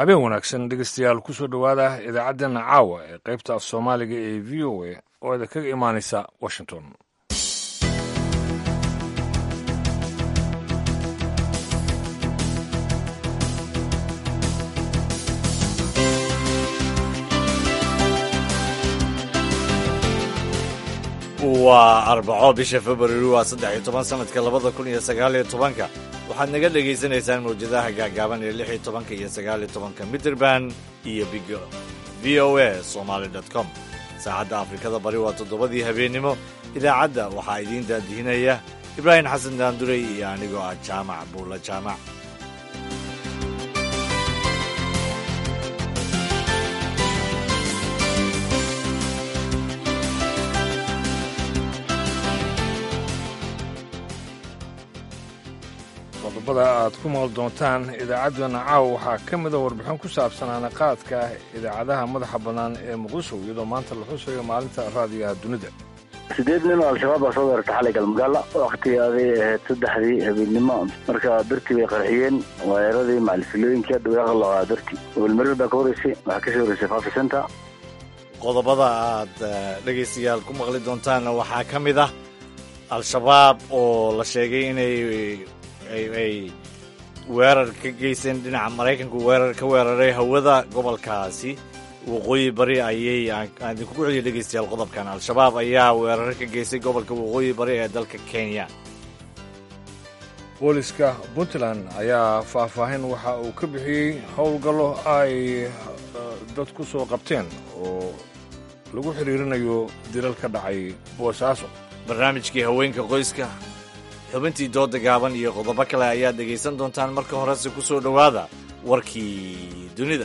habeen wanaagsan dhegeystayaal kusoo dhowaada idaacaddeenna caawa ee qaybta af soomaaliga ee v o a oo idin kaga imaanaysa washington waa arbaco bisha februari waa saddex iyo toban sanadka labada kun iyo sagaaliyo tobanka waxaad naga dhagaysanaysaan mawjadaha gaagaaban ee lix iyo tobanka iyo sagaaliyo tobanka mitrband iyo big v o a somaly com saacadda afrikada bari waa toddobadii habeennimo idaacadda waxaa idiin daadihinaya ibraahim xasan daandurey iyo anigoo ah jaamac buulla jaamac qodobada aad ku maqli doontaan idaacaddeenna caawa waxaa ka mida warbixin ku saabsan anaqaadka idaacadaha madaxa bannaan ee muqdisho iyadoo maanta la xusayo maalinta raadiyaha dunida sideed nin oo al-shabaab baa soo weerartay xalay galmagaala wakhtigaaday ahayd saddexdii habeennimo marka dartii bay qarxiyeen waayaradii macalifilooyinka dawaaqa laqaa dartii gobolmarir baa ka horeysay waxaa kasii horeysay fafi center qodobada aad dhegaystayaal ku maqli doontaanna waxaa ka mid ah al-shabaab oo la sheegay inay ay weerar ka geysteen dhinaca maraykanku weerar ka weeraray hawada gobolkaasi waqooyi bari ayay aan idinku ku celiyo dhegaystayaal qodobkan al-shabaab ayaa weerar ka geystay gobolka waqooyi bari ee dalka kenya booliska puntland ayaa faahfaahin waxa uu ka bixiyey howlgallo ay dad ku soo qabteen oo lagu xidhiirinayo dilal ka dhacay boosaaso barnaamijkii haweenka qoyska xubintii dooda gaaban iyo qodobo kale ayaad dhegaysan doontaan marka horese ku soo dhowaada warkii dunida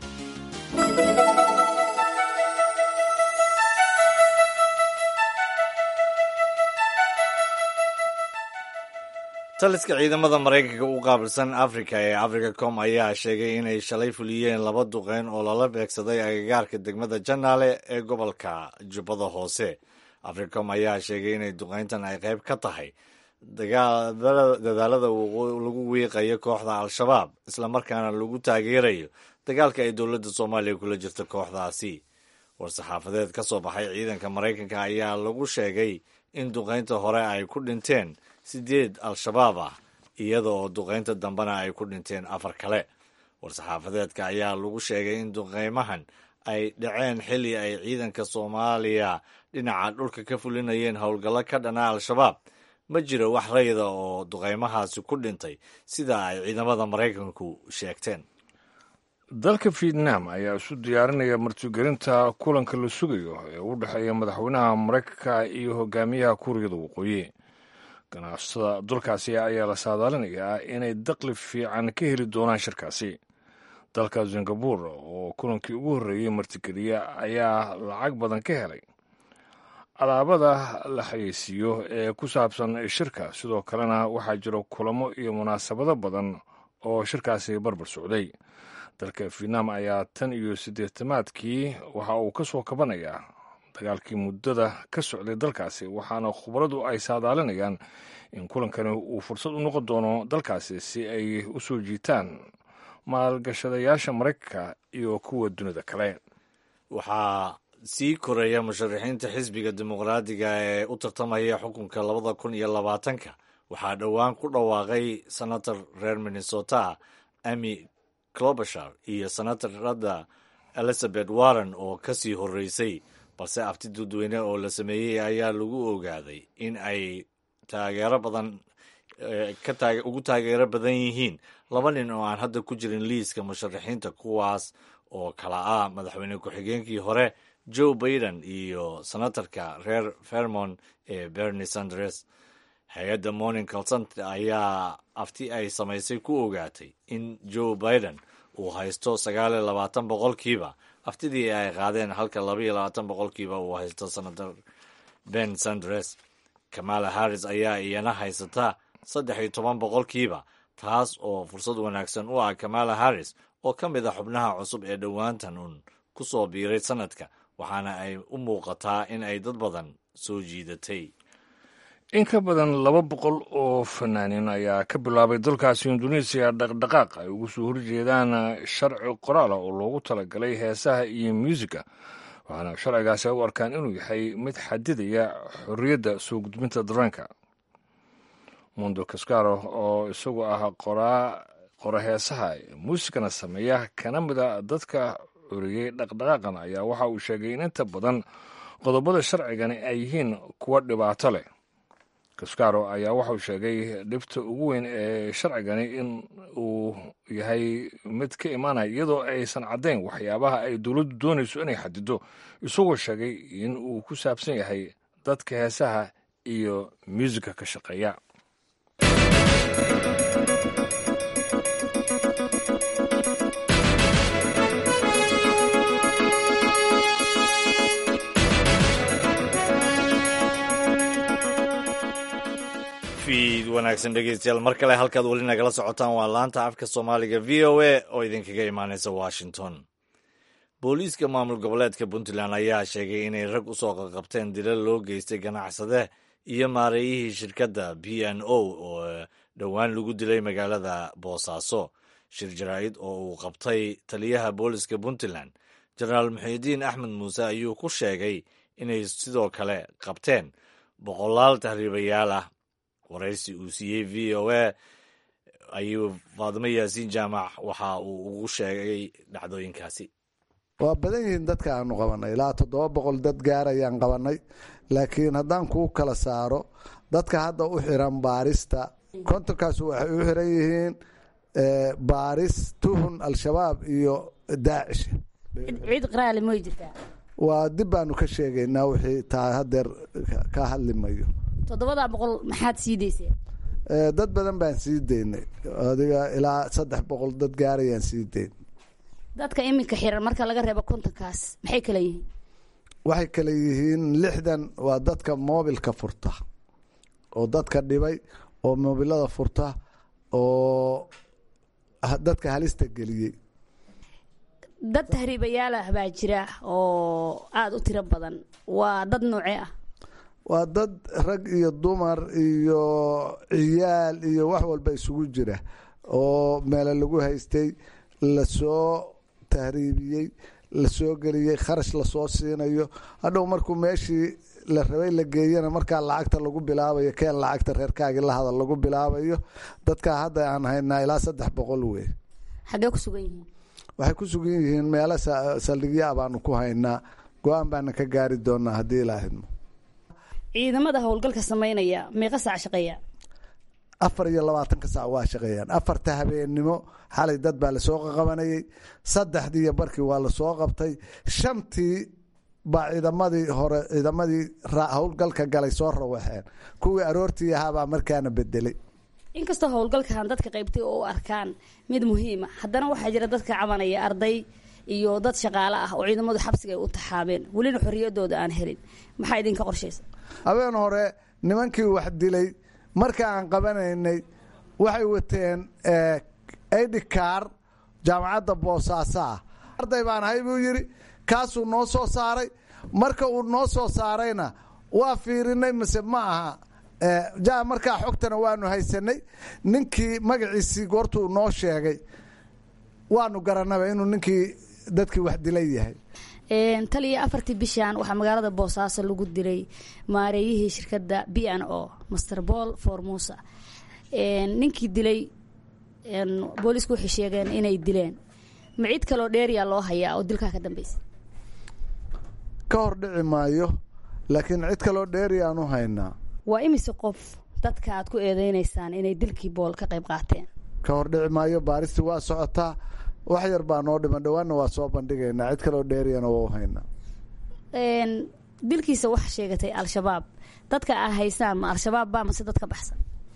taliska ciidamada maraykanka u qaabilsan afrika ee africa com ayaa sheegay inay shalay fuliyeen laba duqeyn oo lala beegsaday agagaarka degmada janaale ee gobolka jubbada hoose africom ayaa sheegay inay duqeyntan ay qayb ka tahay dadaalada lagu wiiqayo kooxda al-shabaab islamarkaana lagu taageerayo dagaalka ay dowladda soomaaliya kula jirta kooxdaasi war-saxaafadeed ka soo baxay ciidanka maraykanka ayaa lagu sheegay in duqeynta hore ay ku dhinteen sideed al-shabaab ah iyada oo duqeynta dambena ay ku dhinteen afar kale war-saxaafadeedka ayaa lagu sheegay in duqeymahan ay dhaceen xilli ay ciidanka soomaaliya dhinaca dhulka ka fulinayeen howlgallo ka dhana al-shabaab ma jiro wax rayda oo duqeymahaasi ku dhintay sida ay ciidamada maraykanku sheegteen dalka vietnam ayaa isu diyaarinaya martigelinta kulanka la sugayo ee u dhexeeya madaxweynaha maraykanka iyo hogaamiyaha kuuriyada waqooyi ganacsatada dalkaasi ayaa la saadaalinayaa inay daqli fiican ka heli doonaan shirkaasi dalka singabore oo kulankii ugu horreeyey martigeliya ayaa lacag badan ka helay alaabada la xayeysiiyo ee ku saabsan shirka sidoo kalena waxaa jiro kulamo iyo munaasabado badan oo shirkaasi barbar socday dalka vietnam ayaa tan iyo siddeetamaadkii waxa uu ka soo kabanayaa dagaalkii muddada ka socday dalkaasi waxaana khubaradu ay saadaalinayaan in kulankani uu fursad u noqon doono dalkaasi si ay u soo jiitaan maalgashadayaasha maraykanka iyo kuwa dunida kale waxaa sii koraya musharaxiinta xisbiga dimuqraadiga ee u tartamaya xukunka labada kun iyo labaatanka waxaa dhowaan ku dhawaaqay senator reer minnesota amy clobashar iyo senatarada elizabeth warren oo ka sii horreysay balse abti dadweyne oo la sameeyey ayaa lagu ogaaday in ay taageero badan ugu taageero badan yihiin laba nin oo aan hadda ku jirin liiska musharaxiinta kuwaas oo kala ah madaxweyne ku-xigeenkii hore joe baiden iyo senatarka reer vermont ee bernie sanders hay-adda morning consult ayaa afti ay samaysay ku ogaatay in joe biden uu haysto sagaal iyo labaatan boqolkiiba aftidii ay qaadeen halka laba iyo labaatan boqolkiiba uu haysto senator ben sanders kamala harris ayaa iyana haysata saddex iyo toban boqolkiiba taas oo fursad wanaagsan u ah kamala harris oo ka mid a xubnaha cusub ee dhowaantan uun ku soo biiray sanadka waxaana ay u muuqataa in ay dad badan soo jiidatay in ka badan laba boqol oo fanaanin ayaa ka bilaabay dalkaasi induneisiya dhaqdhaqaaq ay ugu soo horjeedaan sharci qoraala oo loogu talagalay heesaha iyo muusiga waxaana sharcigaasi ay u arkaan inuu yahay mid xadidaya xorriyadda soo gudbinta dareenka mundo cascaro oo isagu ah qoraa qora heesaha muusikana sameeya kana mida dadka oriyey dhaqdhaqaaqan ayaa waxa uu sheegay in inta badan qodobada sharcigani ay yihiin kuwa dhibaato leh cascaro ayaa waxauu sheegay dhibta ugu weyn ee sharcigani in uu yahay mid ka imaanaya iyadoo aysan caddayn waxyaabaha ay dowladdu doonayso inay xadido isagoo sheegay in uu ku saabsan yahay dadka heesaha iyo muusika ka shaqeeya fiid wanaagsan dhegeystayaal mar kale halkaad weli nagala socotaan waa laanta afka soomaaliga v o a oo idinkaga imaaneysa washington booliiska maamul goboleedka puntland ayaa sheegay inay rag u soo qaqabteen dilal loo geystay ganacsade iyo maareeyihii shirkadda b n o oo dhowaan lagu dilay magaalada boosaaso shir jaraa'id oo uu qabtay taliyaha booliiska puntland jenaraal muxiidiin axmed muuse ayuu ku sheegay inay sidoo kale qabteen boqolaal tahriibayaal ah waraysi uu siiyey v o a ayuu faadimo yaasiin jaamac waxa uu ugu sheegay dhacdooyinkaasi waa badan yihiin dadka aanu qabanay ilaa toddoba boqol dad gaar ayaan qabanay laakiin haddaan kuu kala saaro dadka hadda u xiran baarista kontonkaas waxay u xiran yihiin baaris tuhun al-shabaab iyo daacish ciid qaraali may jirtaa waa dib baanu ka sheegaynaa wixii taa hadeer ka hadli mayo toddobadaa boqol maxaad sii dayseen dad badan baan sii daynay adiga ilaa saddex boqol dad gaarayaan sii dayn dadka iminka xiran marka laga reebo kontonkaas maxay kala yihiin waxay kale yihiin lixdan waa dadka moobilka furta oo dadka dhibay oo moobilada furta oo dadka halista geliyey dad tahriibayaalah baa jira oo aada u tiro badan waa dad noocee ah waa dad rag iyo dumar iyo ciyaal iyo wax walba isugu jira oo meelo lagu haystay lasoo tahriibiyey lasoo geliyey kharash lasoo siinayo hadhow markuu meeshii la rabay la geeyana markaa lacagta lagu bilaabayo keen lacagta reerkaagii la hadal lagu bilaabayo dadkaa hadda aan haynaa ilaa saddex boqol wey xaggee ku sugan yihiin waxay ku sugan yihiin meelo saldhigyaa baanu ku haynaa go-aan baana ka gaari doonaa haddii ilaa hidmo ciidamada howlgalka samaynaya meeqa saac shaqeeya afar iyo labaatanka sac waa shaqeeyaan afarta habeennimo xalay dad baa lasoo qaqabanayey saddexdii iyo barkii waa lasoo qabtay shantii baa ciidamadii hore ciidamadii howlgalka galay soo rawaxeen kuwii aroortii ahaabaa markaana bedelay inkastoo howlgalkan dadka qaybtay oo u arkaan mid muhiima haddana waxaa jira dadka cabanaya arday iyo dad shaqaale ah oo ciidamadu xabsiga ay u taxaabeen welina xorriyadooda aan helin maxaa idinka qorshaysa habeen hore nimankii wax dilay marka aan qabanaynay waxay wateen aidhikaar jaamacadda boosaaso ah arday baan ahay buu yidhi kaasuu noo soo saaray marka uu noo soo saarayna waa fiirinay mise ma aha ja markaa xogtana waanu haysanay ninkii magaciisii goortuu noo sheegay waanu garanaba inuu ninkii dadkii wax dilay yahay taliya afartii bishan waxaa magaalada boosaaso lagu dilay maareeyihii shirkadda b n o master paul formusa ninkii dilay boolisku waxay sheegeen inay dileen ma cid kaloo dheeriya loo hayaa oo dilkaa ka dambeysa ka hor dhici maayo laakiin cid kaloo dheeriyaan u haynaa waa imise qof dadka aad ku eedeynaysaan inay dilkii bool ka qayb qaateen ka hor dhici maayo baaristii waa socotaa wax yar baa noo dhiman dhowaanna waa soo bandhigaynaa cid kaloo dheeriyana waa u haynaa dilkiisa waxa sheegatay al-shabaab dadka aa haysaan ma al-shabaab baa mase dadka baxsan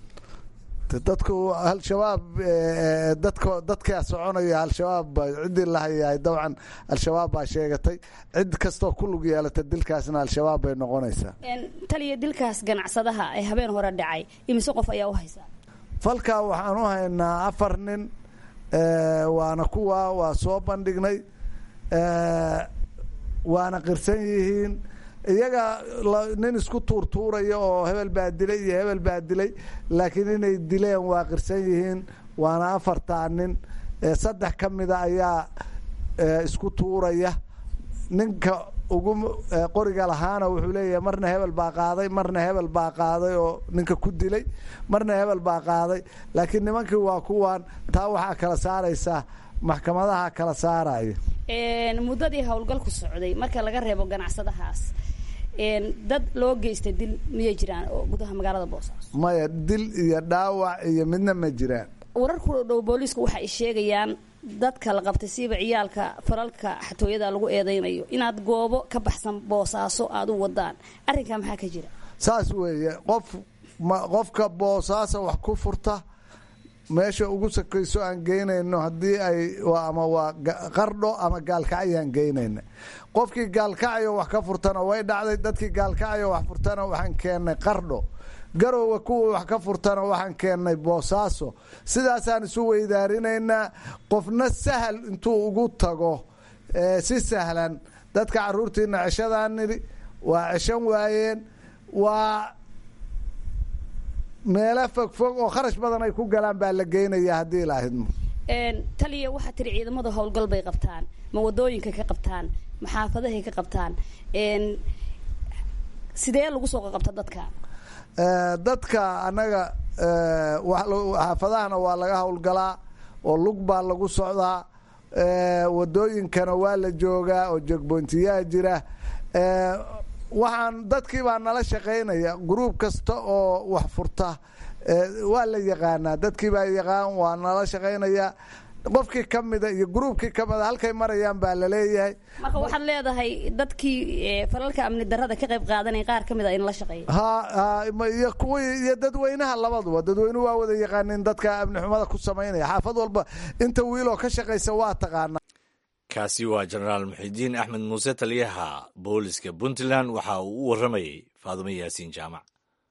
dadku al-shabaab dadk dadkaa soconaya al-shabaab ciddii la hayahay dabcan al-shabaab baa sheegatay cid kastoo ku lug yeelata dilkaasna al-shabaab bay noqonaysaa taliya dilkaas ganacsadaha ee habeen hore dhacay imise qof ayaa u haysaa falkaa waxaan u haynaa afar nin waana kuwa waa soo bandhignay waana qirsan yihiin iyaga nin isku tuurtuuraya oo hebel baa dilay iyo hebel baa dilay laakiin inay dileen waa qirsan yihiin waana afartaa nin saddex ka mida ayaa isku tuuraya ninka ugu qoriga lahaana wuxuu leeyahay marna hebel baa qaaday marna hebel baa qaaday oo ninka ku dilay marna hebel baa qaaday laakiin nimankii waa kuwan taa waxaa kala saaraysaa maxkamadaha kala saaraya muddadii howlgalku socday marka laga reebo ganacsadahaas dad loo geystay dil miyay jiraan oo gudaha magaalada boosaaso maya dil iyo dhaawac iyo midna ma jiraan wararku dhow booliisku waxa ay sheegayaan dadka la qabtay siiba ciyaalka falalka xatooyada lagu eedeynayo inaad goobo ka baxsan boosaaso aada u wadaan arrinkaa maxaa ka jira saas weeye qof qofka boosaaso wax ku furta meesha ugu sakayso aan geynayno haddii ay ama waa qardho ama gaalkacyaan geynayna qofkii gaalkacyo wax ka furtana way dhacday dadkii gaalkacyo wax furtana waxaan keennay qardho garowga kuwa wax ka furtana waxaan keennay boosaaso sidaasaan isu weydaarinaynaa qofna sahal intuu ugu tago si sahlan dadka caruurtiina ceshadaan nidhi waa ceshan waayeen waa meelo fogfog oo kharash badan ay ku galaan baa la geynaya haddii ilaahidmo taliya waxaa tiri ciidamadu howlgal bay qabtaan ma wadooyinka ka qabtaan ma xaafadahay ka qabtaan sidee lagu soo qabta dadka dadka annaga xaafadahana waa laga howlgalaa oo lug baa lagu socdaa wadooyinkana waa la joogaa oo jogboontiyaa jira waxaan dadkii baa nala shaqaynaya gruub kasta oo wax furta waa la yaqaanaa dadkii baa yaqaan waa nala shaqaynaya qofkii ka mida iyo gruubkii kamida halkay marayaan baa laleeyahay marka waxaad leedahay dadkii falalka amni darada ka qayb qaadanaya qaar kamid a in la shaqeeya ha iyo kuwii iyo dadweynaha labaduba dadweynuhu waa wada yaqaanin dadka amni xumada ku samaynaya xaafad walba inta wiiloo ka shaqaysa waa taqaana kaasi waa jenaraal muxidiin axmed muuse taliyaha booliska puntland waxa uu u warramayey faadumo yaasiin jaamac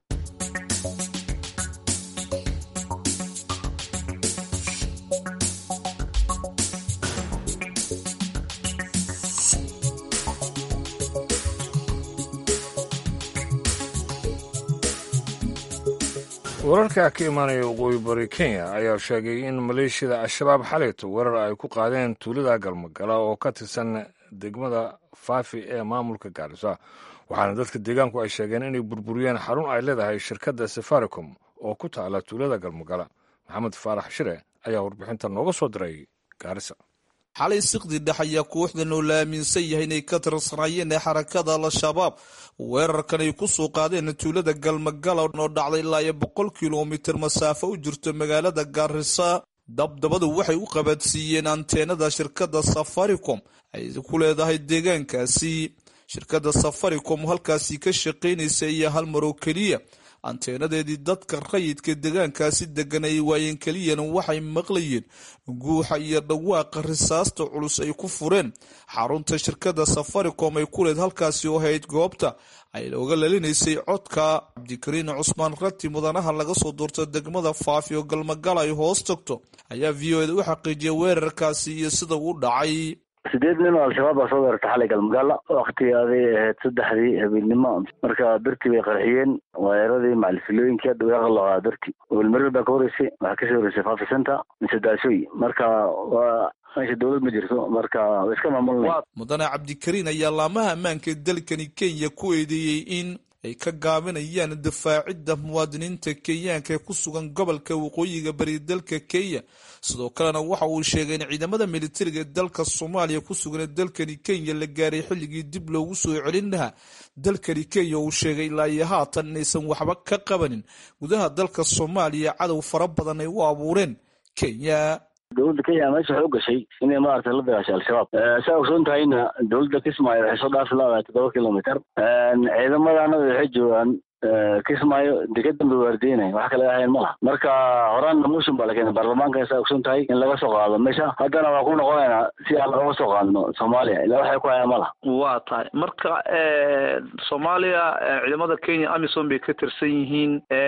wararka ka imaanaya waqooyi bari kenya ayaa sheegay in maleeshiyada al-shabaab xalayto weerar ay ku qaadeen tuulada galmagala oo ka tirsan degmada faafi ee maamulka gaarisa waxaana dadka deegaanku ay sheegeen inay burburiyeen xarun ay leedahay shirkadda safaricom oo ku taala tuulada galmagala maxamed faarax shire ayaa warbixinta nooga soo diray gaarisa xalay siqdi dhex ayaa kooxdan oo la aaminsan yahay inay ka tirsanaayeen ee xarakada al-shabaab weerarkan ay ku soo qaadeen tuulada galmagala oo dhacday ilaa iyo boqol kilomitir masaafo u jirto magaalada gaarisa dabdabadu waxay u qabaadsiiyeen anteenada shirkadda safaricom ay ku leedahay deegaankaasi shirkadda safaricom halkaasi ka shaqaynaysa iyo hal mar oo keliya anteenadeedii dadka rayidka deegaankaasi degan ay waayeen keliyana waxay maqlayeen guuxa iyo dhawaaqa risaasta culus ay ku fureen xarunta shirkadda safaricom ay ku leed halkaasi oo hayd goobta ay looga lalinaysay codka cabdikariin cusmaan rati mudanaha laga soo doorto degmada faafi oo galmagala ay hoos tagto ayaa v o eda u xaqiijiyay weerarkaasi iyo sida uu dhacay sideed nin oo al-shabaab baa soo weerartay xalay galmagaala waktigii aday ahayd saddexdii habeenimo marka birtii bay qarxiyeen waayaradii macalfilooyinka dhawaaqa laqaa birti welmarir baa ka horeysay waxaa kasii horeysay fafi center mise daasooy marka waa meesha dowlad ma jirto marka way iska maamulnay mudane cabdikariin ayaa laamaha ammaanka dalkani kenya ku eedeeyey in ay ka gaabinayaan difaacidda muwaadiniinta kenyaanka ee ku sugan gobolka waqooyiga bari dalka kenya sidoo kalena waxa uu sheegay in ciidamada militariga ee dalka soomaaliya ku sugan ee dalkani kenya la gaaray xilligii dib loogu soo celin lahaa dalkani kenya uu sheegay ilaa iyo haatan inaysan waxba ka qabanin gudaha dalka soomaaliya cadow fara badan ay u abuureen kenya dowladda kenya meesha waxay u gashay inay maaragtay la dagaashay al-shabaab saa ogsoon tahayna dowladda kismaayo waxay soo dhaafi laadahay toddoba kilomitr ciidamadana waxay joogaan kismaayo degadan bay waardiinaya wax kale ahayn ma laha marka horaanna motion baa la keenay baarlamaanka saa ogson tahay in laga soo qaado meesha haddana waa ku noqonaynaa si aan looga soo qaadno soomaaliya ilaa waxay ku hayaan ma laha waa tahay marka soomaaliya ciidamada kenya amisom bay ka tirsan yihiin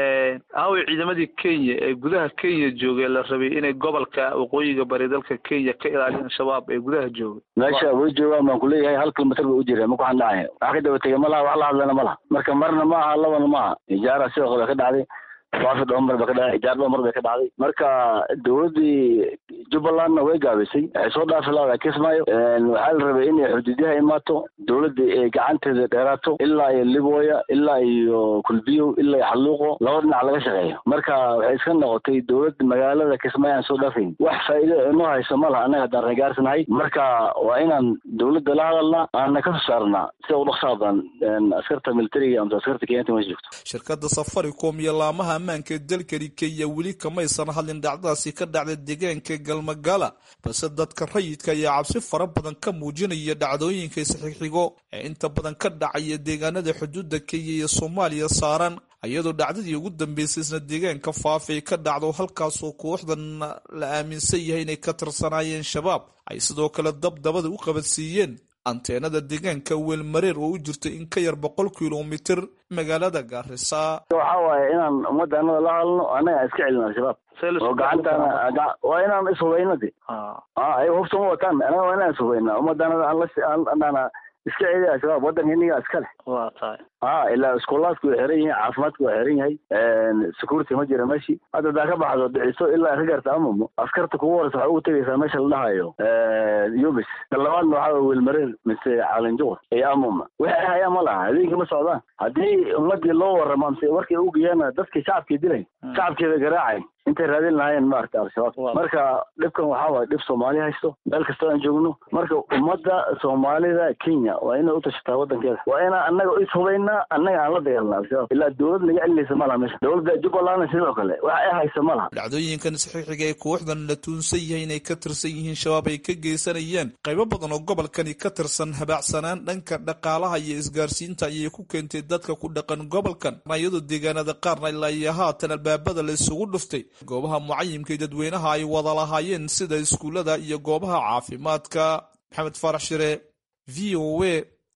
aaway ciidamadii kenya ee gudaha kenya joogay la rabay inay gobolka waqooyiga bari dalka kenya ka ilaaliyaan shabaab ee gudaha joogay meesha way joogaan baan kuleeyahay hal kilomitr bay u jireen ma ku xandhacaya wax ka daba tegay ma laha wax la hadlana ma laha marka marna ma aha labana ma aha ijaara sidoo kale ka dhacday waafi dhomar ba ka dhacday ijaar dhomar bay ka dhacday marka dowladdii jubbalandna way gaabisay waxay soo dhaafi laada kismaayo waxaa la rabay inay xuduudyaha imaato dowladda ay gacanteeda dheeraato ilaa iyo libooya ilaa iyo kulbiyow ilaa iyo xalluuqo laba dhinac laga shaqeeyo marka waxay iska noqotay dowladda magaalada kismaayo aan soo dhaafayn wax faa'iido inoo hayso ma laha annaga haddaan reegaarsanahay marka waa inaan dowladda la hadalnaa aana ka soo saarnaa sida u dhaqsaa badan askarta militariga amse askarta kenyanta meesha joogto shirkadda safaricom iyo laamaha ammaanka ee dalkani kenya weli kamaysan hadlin dhacdadaasi ka dhacda deegaanka galmagala balse dadka rayidka ayaa cabsi fara badan ka muujinaya dhacdooyinka isxixigo ee inta badan ka dhacaya deegaanada xuduudda kenya iyo soomaaliya saaran iyadoo dhacdadii ugu dambeysay isna deegaanka faafay ka dhacdo halkaasoo kooxdan la aaminsan yahay inay ka tirsanaayeen shabaab ay sidoo kale dabdabada u qabadsiiyeen anteenada deegaanka weelmareer oo u jirta in ka yar boqol kilomitir magaalada gaarisa waxa waaye inaan ummadda annaga la hadalno annaga aan iska celin al-shabaab oo gacantaana waa inaan ishubayno de ay hubta ma wataan anaga waa inaan ishubayna ummadda annaga aan la iska celiya al-shabaab waddanka iniga iska leh waa tahay a ilaa iskoolaadku way xiran yihiin caafimaadku waa xiran yahay security ma jira meshi hadda hadaa ka baxdo dhiciso ilaa ka gaarta amamo askarta kugu horeysa waxaa ugu tegaysaa meesha la dhahayo yubis ka labaadna waxaa wey welmareer mise calinjuqur iyo amama waxay hayaan ma laha habeenkii ma socdaan haddii ummadii loo warramo amse warkay ugeeyaan dadkii shacabkii dilay shacabkeeda garaacay intay raadin lahaayeen maarata al-shabaab marka dhibkan waxaa waay dhib soomaali haysto meel kastoo aan joogno marka ummadda soomaalida kenya waa inay utashataa waddankeeda waa inaan annaga ishubaynaa annaga aan la dagaalna al-shabaab ilaa dowlad naga celinaysa ma laha meesha dowladda jubbalandna sidoo kale wax ay haysa ma laha dhacdooyinkan isxixiga ee kooxdan la tuunsan yahay inay ka tirsan yihiin shabaab ay ka geysanayeen qaybo badan oo gobolkani ka tirsan habaacsanaan dhanka dhaqaalaha iyo isgaarsiinta ayay ku keentay dadka ku dhaqan gobolkan iyadoo deegaanada qaarna ilaa iyo haatan albaabada la isugu dhuftay goobaha mucayimka ee dadweynaha ay wada lahaayeen sida iskuullada iyo goobaha caafimaadka maxamed faarax shire v o a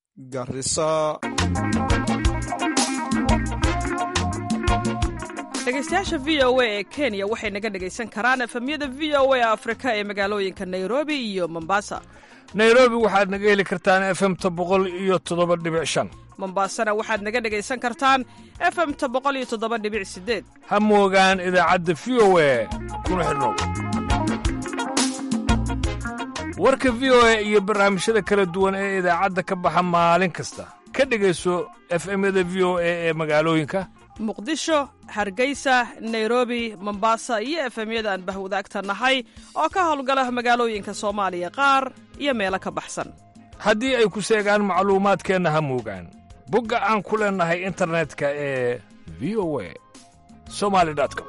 garisa dhegeystayaasha v o a ee kenya waxay naga dhegaysan karaan efemyada v o a afrika ee magaalooyinka nairobi iyo mombasa nairobi waxaad naga heli kartaan efemta boqol iyo toddoba dhibic shan mombasana waxaad naga dhegaysan kartaan efemta boqol iyo toddoba dhibic sideed ha moogaan idaacadda v o a kuna xidhnow warka v o a iyo barnaamijyada kala duwan ee idaacadda ka baxa maalin kasta ka dhegayso efemyada v o a ee magaalooyinka muqdisho hargeysa nairobi mombasa iyo efemyada aan bahwadaagta nahay oo ka howlgala magaalooyinka soomaaliya qaar iyo meelo ka baxsan haddii ay ku seegaan macluumaadkeenna ha moogaan bogga aan ku leennahay internetka ee v o a somali com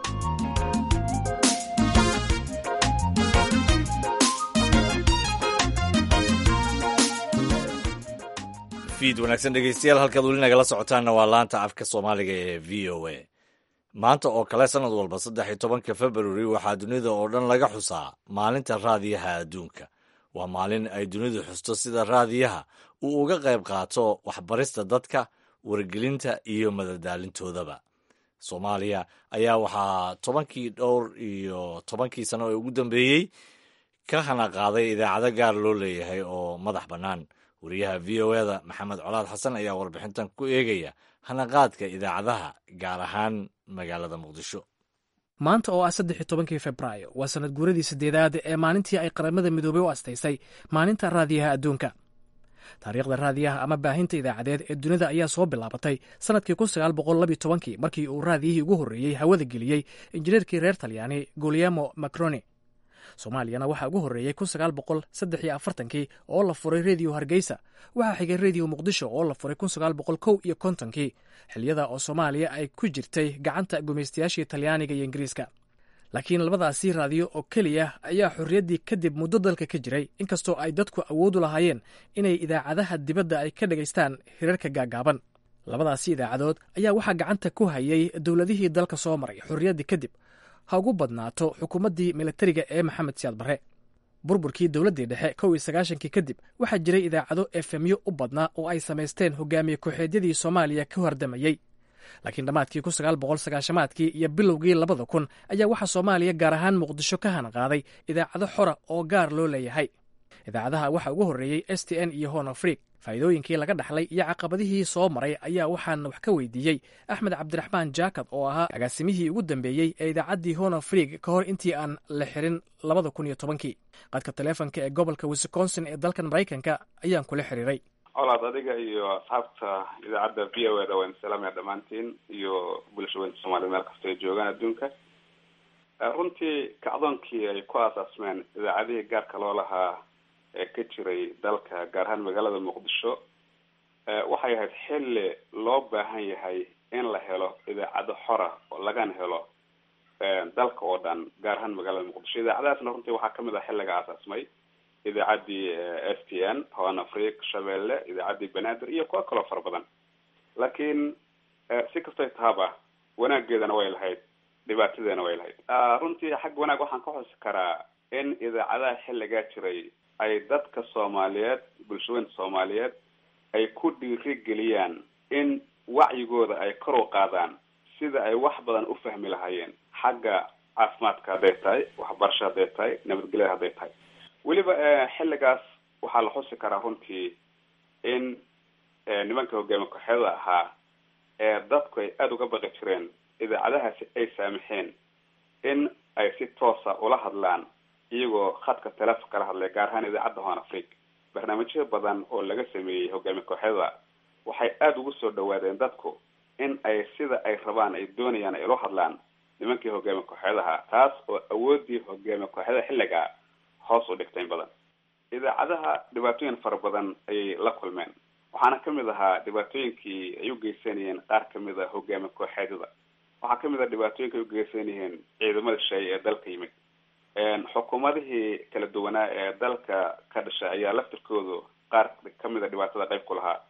fiid wanaagsan dhegeystayaal halkaad weli nagala socotaanna waa laanta afka soomaaliga ee v o a maanta oo kale sannad walba saddex iyo tobanka februari waxaa dunida oo dhan laga xusaa maalinta raadiyaha adduunka waa maalin ay dunidu xusto sida raadiyaha uu uga qayb qaato waxbarista dadka wargelinta iyo madadaalintoodaba soomaaliya ayaa waxaa tobankii dhowr iyo tobankii sano ee ugu dambeeyey ka hana qaaday idaacado gaar loo leeyahay oo madax bannaan wariyaha v o eda maxamed colaad xasan ayaa warbixintan ku eegaya hanaqaadka idaacadaha gaar ahaan magaalada muqdisho maanta oo ah saddex iyo tobankii februaayo waa sanad guuradii saddeedaad ee maalintii ay qaramada midoobey u astaysay maalinta raadiyaha adduunka taariikhda raadiyaha ama baahinta idaacadeed ee dunida ayaa soo bilaabatay sannadkii kun sagaal boqol labiyo tobankii markii uu raadiyihii ugu horreeyey hawada geliyey injineerkii reer talyaani guliamo macroni soomaaliyana waxaa ugu horreeyey kun sagaal boqol saddex iyo afartankii oo la furay rediyo hargeysa waxaa xigay rediyo muqdisho oo la furay kun sagaal boqol kow iyo kontonkii xiliyada oo soomaaliya ay ku jirtay gacanta gumaystayaashii talyaaniga iyo ingiriiska laakiin labadaasi raadiyo oo keliya ayaa xorriyaddii kadib muddo dalka ka jiray inkastoo ay dadku awoodu lahaayeen inay idaacadaha dibadda ay ka dhegaystaan hirarka gaagaaban labadaasi idaacadood ayaa waxaa gacanta ku hayay dowladihii dalka soo maray xorriyaddii kadib ha ugu badnaato xukuumaddii militariga ee maxamed siyaad barre burburkii dowladdii dhexe kow iyo sagaashankii kadib waxaa jiray idaacado efemyo u badnaa oo ay samaysteen hogaamiye ku-xeedyadii soomaaliya ka hordamayey laakiin dhammaadkii kun sagaal boqol sagaashamaadkii iyo bilowgii labada kun ayaa waxaa soomaaliya gaar ahaan muqdisho ka hanaqaaday idaacado xora oo gaar loo leeyahay idaacadaha waxaa ugu horreeyey s t n iyo hon afriq faa'iidooyinkii laga dhaxlay iyo caqabadihii soo maray ayaa waxaan wax ka weydiiyey axmed cabdiraxmaan jaakad oo ahaa agaasimihii ugu dambeeyey ee idaacaddii hon afriq ka hor intii aan la xirin labada kun iyo tobankii qadka taleefonka ee gobolka wisconsin ee dalkan maraykanka ayaan kula xiriiray colaad adiga iyo asxaabta idaacadda v o eda waan salaamaya dhammaantiin iyo bulshaweynta soomaaliyed meel kasta ay joogaan adduunka runtii kacdoonkii ay ku aasaasmeen idaacadihii gaarka loo lahaa ee ka jiray dalka gaar ahaan magaalada muqdisho waxay ahayd xilli loo baahan yahay in la helo idaacado xora oo lagana helo dalka oo dhan gaar ahaan magaalada muqdisho idaacadahaasna runtii waxaa kamid ah xilliga aasaasmay idaacaddii s t n hoan afriq shabeelle idaacaddii banaadir iyo kuwo kaloo fara badan laakiin si kastay tahaba wanaageedana way lahayd dhibaatadeena way lahayd runtii xagga wanaag waxaan ka xusi karaa in idaacadaha xilligaa jiray ay dadka soomaaliyeed bulshaweynta soomaaliyeed ay ku dhiirigeliyaan in wacyigooda ay kor u qaadaan sida ay wax badan u fahmi lahaayeen xagga caafimaadka hadday tahay waxbarasho hadday tahay nabadgelyada hadday tahay weliba xilligaas waxaa la xusi karaa runtii in nimanka hogaami kooxyada ahaa ee dadku ay aada uga baqi jireen idaacadahaasi ay saamixeen in ay si toosa ula hadlaan iyagoo khadka telefonka la hadlay gaar ahaan idaacadda hoan afriq barnaamijyo badan oo laga sameeyey hogaami kooxyada waxay aada ugu soo dhawaadeen dadku in ay sida ay rabaan ay doonayaan ay ula hadlaan nimankii hogaami kooxyadaha taas oo awoodii hogaami kooxyada xilliga hoos u dhigtayn badan idaacadaha dhibaatooyin fara badan ayay la kulmeen waxaana kamid ahaa dhibaatooyinkii ay u geysanayeen qaar kamid a hogaami kooxeedyada waxaa kamid ah dhibaatooyinka ay ugeysanayeen ciidamada shay ee dalka yimid xukuumadihii kala duwanaa ee dalka ka dhashay ayaa laftirkoodu qaar kamid a dhibaatada qayb ku lahaa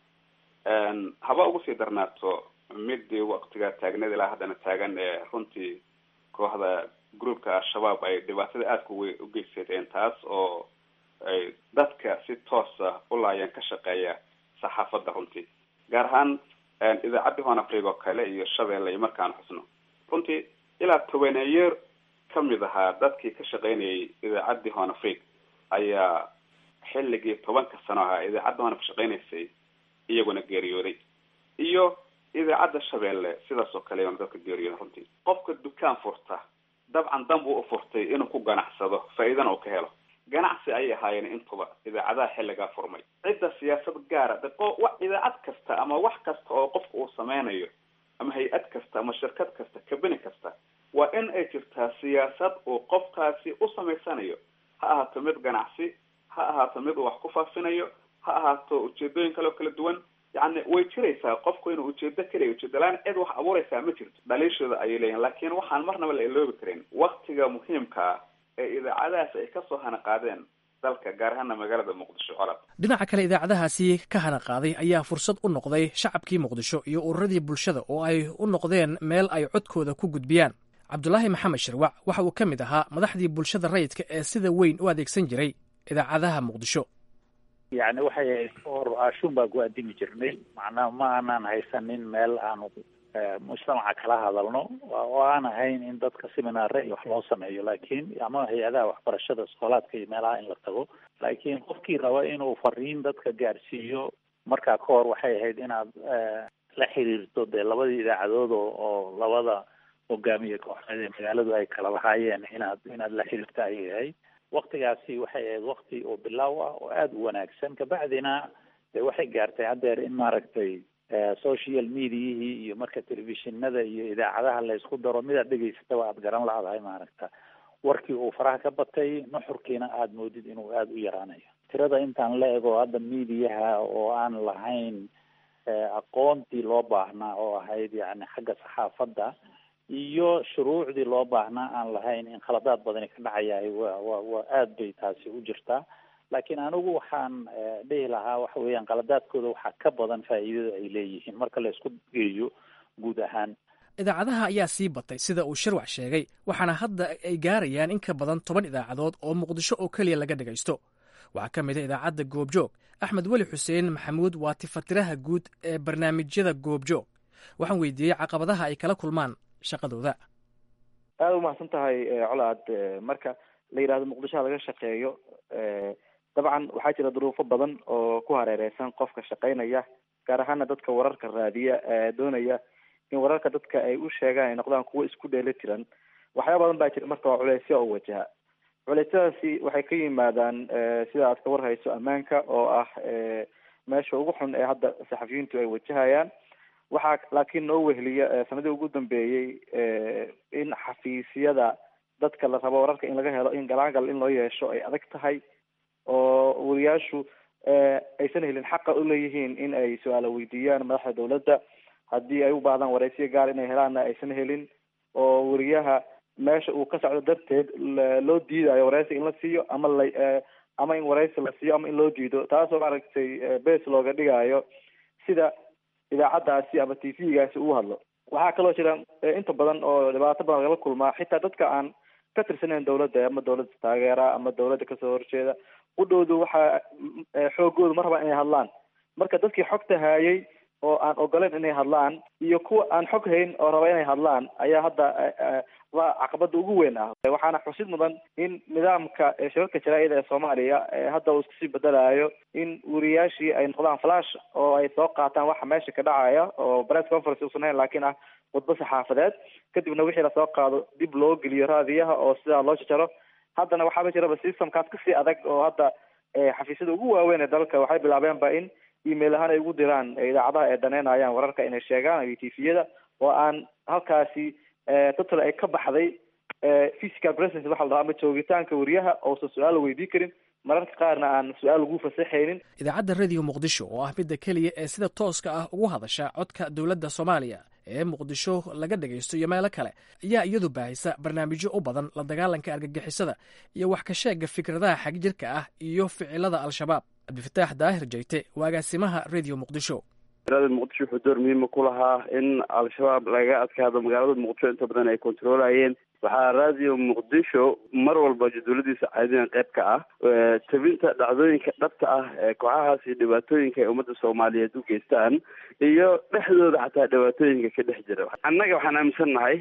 haba ugu sii darnaato midii waktiga taagneed ilaa haddana taagan ee runtii kooxda groupka al-shabaab ay dhibaatada aadka u geysadeen taas oo ay dadka si toosa u laayeen ka shaqeeya saxaafadda runtii gaar ahaan idaacaddii hoon afriq oo kale iyo shabeelle iyo markaan xusno runtii ilaa tobaneeyeer kamid ahaa dadkii ka shaqeynayay idaacaddii hoon afriq ayaa xilligii tobanka sano ahaa idaacadda hoon ka shaqeynaysay iyaguna geeriyooday iyo idaacadda shabeelle sidaas oo kale iyaguna dadka geeriyooday runtii qofka dukaan furta dabcan dan buu u furtay inuu ku ganacsado faa-iidana uu ka helo ganacsi ayay ahaayeen intuba idaacadaha xilligaa furmay cidda siyaasad gaara idaacad kasta ama wax kasta oo qofka uu sameynayo ama hay-ad kasta ama shirkad kasta kabini kasta waa in ay jirtaa siyaasad uu qofkaasi u samaysanayo ha ahaato mid ganacsi ha ahaato mid uu wax ku faafinayo ha ahaato ujeedooyin kale oo kala duwan yacni way jiraysaa qofku inuu ujeedo keliya ujeedalaan cid wax abuuraysaa ma jirto dhaliishooda ayay leeyihin laakiin waxaan marnaba la iloobi karin waktiga muhiimka ah ee idaacadahaas ay kasoo hana qaadeen dalka gaar ahaana magaalada muqdisho colad dhinaca kale idaacadahaasi ka hana qaaday ayaa fursad u noqday shacabkii muqdisho iyo ururadii bulshada oo ay u noqdeen meel ay codkooda ku gudbiyaan cabdulaahi maxamed shirwac waxa uu ka mid ahaa madaxdii bulshada rayidka ee sida weyn u adeegsan jiray idaacadaha muqdisho yacni waxay ahayd or aashuun baa ku addimi jirnay macnaha ma aanaan haysanin meel aanu mujtamaca kala hadalno oo aan ahayn in dadka seminaare iyo wax loo sameeyo laakiin ama hay-adaha waxbarashada iskoolaadka iyo meelaha in la tago laakiin qofkii raba inuu fariin dadka gaarsiiyo markaa ka hor waxay ahayd inaad la xiriirto dee labadii idaacadood oo oo labada hogaamiye kooxeed ee magaaladu ay kala lahaayeen inaad inaad la xiriirto ayay ahayd waktigaasi waxay ahayd wakti oo bilaaw ah oo aada u wanaagsan kabacdina dee waxay gaartay haddeer in maaragtay social mediahii iyo marka telefishinada iyo idaacadaha la isku daro midaad dhegaysataba aada garan la-dahay maaragta warkii uu faraha ka batay nuxurkiina aada moodid inuu aada u yaraanayo tirada intaan la ego hadda mediaha oo aan lahayn aqoontii loo baahnaa oo ahayd yani xagga saxaafadda iyo shuruucdii loo baahnaa aan lahayn in khaladaad badani ka dhacayahay wa wa waa aada bay taasi u jirtaa laakiin anigu waxaan dhihi lahaa waxa weeyaan qaladaadkooda waxaa ka badan faa'iidada ay leeyihiin marka la isku geeyo guud ahaan idaacadaha ayaa sii batay sida uu shirwac sheegay waxaana hadda ay gaarayaan in ka badan toban idaacadood oo muqdisho oo keliya laga dhagaysto waxaa ka mid a idaacadda goobjoog axmed weli xuseen maxamuud waa tifatiraha guud ee barnaamijyada goobjoog waxaan weydiiyey caqabadaha ay kala kulmaan shaqadooda aada u mahadsan tahay colaad marka la yidhahdo muqdishoha laga shaqeeyo dabcan waxaa jira duruufo badan oo ku hareereysan qofka shaqeynaya gaar ahaana dadka wararka raadiya doonaya in wararka dadka ay u sheegaan ay noqdaan kuwo isku dheeli tiran waxyaaba badan baa jira marka waa culeysya oo wajaha culeysyadaasi waxay ka yimaadaan sida aad ka warhayso ammaanka oo ah meesha ugu xun ee hadda saxafiyiintu ay wajahayaan waxaa laakiin noo wehliya sanadii ugu dambeeyey in xafiisyada dadka la rabo wararka in laga helo in galaangal in loo yeesho ay adag tahay oo wariyaashu aysan helin xaqa uleeyihiin in ay su-aalo weydiiyaan madaxda dawladda haddii ay u baahdaan waraysiya gaar inay helaanna aysan helin oo wariyaha meesha uu ka socdo darteed loo diidayo waraysi in la siiyo ama la ama in waraysi la siiyo ama in loo diido taasoo maaragtay bes looga dhigayo sida idaacaddaasi ama t v-gaasi uu hadlo waxaa kaloo jira inta badan oo dhibaato badan lagala kulmaa xitaa dadka aan ka tirsanayn dawladda ama dawladda taageera ama dawladda kasoo horjeeda udhowdu waxaa xoogoodu ma rabaan inay hadlaan marka dadkii xogta haayay oo aan ogoleyn inay hadlaan iyo kuwa aan xog hayn oo raba inay hadlaan ayaa hadda waa caqabada ugu weyn ah waxaana xusid mudan in nidaamka shirarka jaraa'ida ee soomaaliya hadda uu iskusii bedelayo in wariyaashii ay noqdaan flash oo ay soo qaataan waxa meesha ka dhacaya oo press conference uusan hayn laakiin ah khudbo saxaafadeed kadibna wixii lasoo qaado dib loo geliyo raadiyaha oo sidaa loo jajaro haddana waxaaba jiraba systemkaas kasii adag oo hadda xafiisyada ugu waaweyn ee dalka waxay bilaabeenba in email ahaan ay ugu diraan idaacadaha ay daneynayaan wararka inay sheegaan iyo tviyada oo aan halkaasi total ay ka baxday physical presence waxa la dhaha ama joogitaanka wariyaha oosan su-aal la weydii karin mararka qaarna aan su-aal ugu fasaxaynin idaacadda radio muqdisho oo ah midda keliya ee sida tooska ah ugu hadasha codka dowladda soomaaliya ee muqdisho laga dhagaysto iyo meelo kale ayaa iyadu baahisa barnaamijyo u badan la dagaalanka argagixisada iyo wax ka sheega fikradaha xagjirka ah iyo ficilada al-shabaab cabdifataax daahir jayte waagaasimaha radio muqdisho magaalada muqdisho wuxuu door muhiima ku lahaa in al-shabaab lagaga adkaado magaalada muqdisho inta badan ay kontroolayeen waxaa radio muqdisho mar walba jadwaladiisa caadiyan qayb ka ah tabinta dhacdooyinka dhabta ah ee kooxahaas iyo dhibaatooyinka ay ummadda soomaaliyeed u geystaan iyo dhexdooda xataa dhibaatooyinka ka dhex jira annaga waxaan aaminsan nahay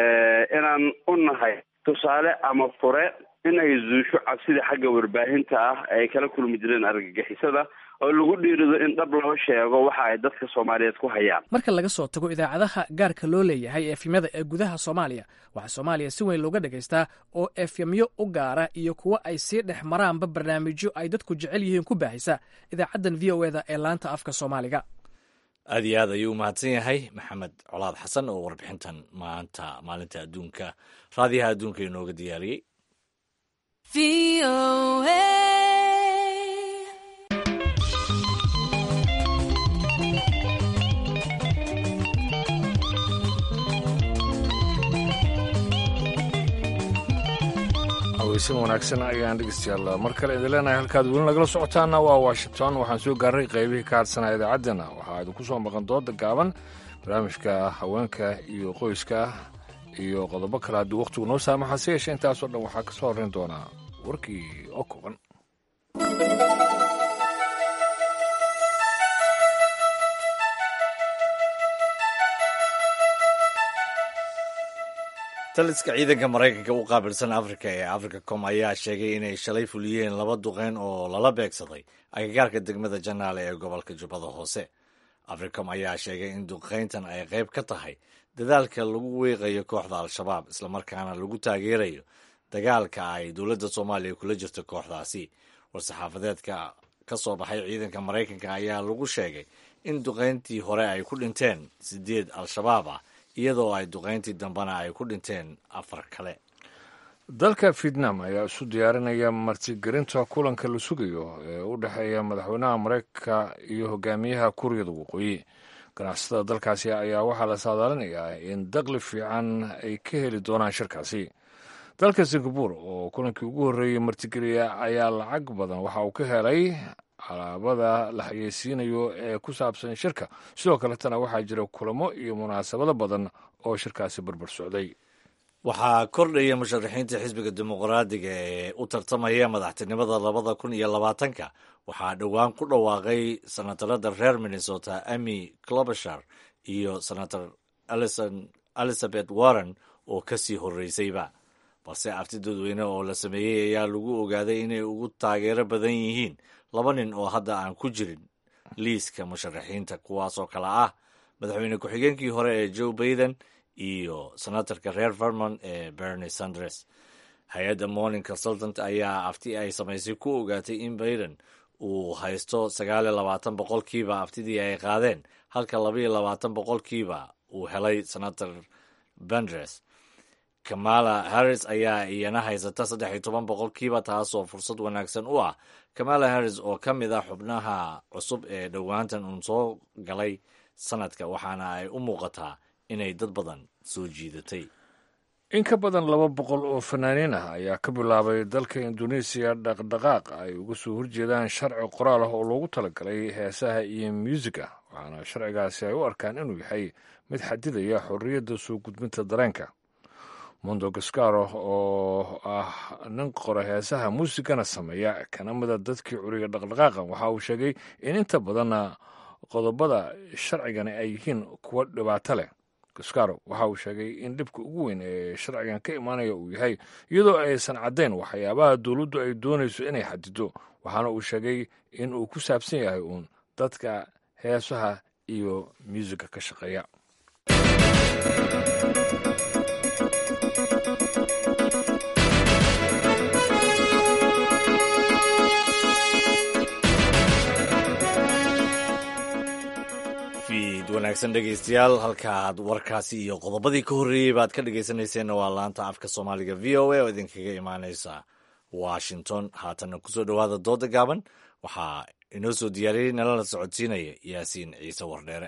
inaan u nahay tusaale ama fure in ay zuusho cabsida xagga warbaahinta ah ay kala kulmi jireen argagixisada oo lagu dhiirido in dhab loo sheego waxa ay dadka soomaaliyeed ku hayaan marka laga soo tago idaacadaha gaarka loo leeyahay efemyada ee gudaha soomaaliya waxaa soomaaliya si weyn looga dhagaystaa oo efemyo u gaara iyo kuwo ay sii dhex maraanba barnaamijyo ay dadku jecel yihiin ku baahisa idaacaddan v o eda ee laanta afka soomaaliga aad iyo aad ayuu u mahadsan yahay maxamed colaad xasan oo warbixintan maanta maalinta adduunka raadiyaha adduunka inooga diyaariyey haweysan wanaagsan ayaan dhegeystayaal mar kale idin leenahay halkaad weli nagala socotaana waa washington waxaan soo gaarnay qaybihii ka hadsanaa idaacaddana waxaa idinku soo maqan dooda gaaban barnaamijka haweenka iyo qoyska iyo qodobo kale haddii wakhtigu noo saamaxa se yeeshee intaasoo dhan waxaa ka soo horrayn doonaa warkii oo kooban taliska ciidanka maraykanka u qaabilsan afrika ee africacom ayaa sheegay inay shalay fuliyeen laba duqeyn oo lala beegsaday agagaarka degmada janaale ee gobolka jubbada hoose africom ayaa sheegay in duqeyntan ay qayb ka tahay dadaalka lagu weeqayo kooxda al-shabaab islamarkaana lagu taageerayo dagaalka ay dowladda soomaaliya kula jirto kooxdaasi war-saxaafadeedka ka soo baxay ciidanka maraykanka ayaa lagu sheegay in duqeyntii hore ay ku dhinteen sideed al-shabaab ah iyadoo ay duqeyntii dambena ay ku dhinteen afar kale dalka vietnam ayaa isu diyaarinaya martigelinta kulanka la sugayo ee u dhexeeya madaxweynaha maraykanka iyo hogaamiyaha kuuriyada waqooyi ganacsatada dalkaasi ayaa waxaa la saadaalinayaa in daqli fiican ay ka heli doonaan shirkaasi dalka singapore oo kulankii ugu horreeyey martigeliya ayaa lacag badan waxa uu ka helay alaabada la xayeysiinayo ee ku saabsan shirka sidoo kaletana waxaa jira kulamo iyo munaasabado badan oo shirkaasi barbar socday waxaa kordhaya musharaxiinta xisbiga dimuqraadiga ee u tartamaya madaxtinimada labada kun iyo labaatanka waxaa dhowaan ku dhawaaqay senatarada reer minnesota amy clobashar iyo senator elizabeth warren oo kasii horreysayba balse arti dadweyne oo la sameeyey ayaa lagu ogaaday inay ugu taageero badan yihiin laba nin oo hadda aan ku jirin liiska musharaxiinta kuwaasoo kale ah madaxweyne ku-xigeenkii hore ee joe baiden iyo senatarka reer vermont ee bernie sanders hay-adda morning consultant ayaa afti ay samaysay ku ogaatay in baiden uu haysto sagaal iyo labaatan boqolkiiba aftidii ay qaadeen halka labaiyo labaatan boqolkiiba uu helay senator bendres kamala harris ayaa iyana haysata saddex iyo toban boqolkiiba taasoo fursad wanaagsan u ah kamala harris oo ka mid ah xubnaha cusub ee dhowaantan uun soo galay sanadka waxaana ay u muuqataa inay dad badan soo jiidatay in ka badan laba boqol oo fanaaniin ah ayaa ka bilaabay dalka induneisiya dhaqdhaqaaq ay uga soo horjeedaan sharci qoraal ah oo loogu talagalay heesaha iyo muusika waxaana sharcigaasi ay u arkaan inuu yahay mid xadidaya xorriyadda soo gudbinta dareenka mondo gascaro oo ah nin qora heesaha muusigana sameeya kana mida dadkii curiga dhaqdhaqaaqa waxa uu sheegay in inta badanna qodobada sharcigani ay yihiin kuwo dhibaato leh gascaro waxa uu sheegay in dhibka ugu weyn ee sharcigan ka imaanaya uu yahay iyadoo aysan caddayn waxyaabaha dowladdu ay doonayso inay xadido waxaana uu sheegay in uu ku saabsan yahay uun dadka heesaha iyo muusiga ka shaqeeya wanaagsan dhegeystayaal halkaaad warkaasi iyo qodobadii ka horreeyey baad ka dhegeysanayseena waa laanta afka soomaaliga v o a oo idinkaga imaaneysa washington haatanna kusoo dhowaada dooda gaaban waxaa inoo soo diyaariyey nalala socodsiinaya yaasiin ciise wardheere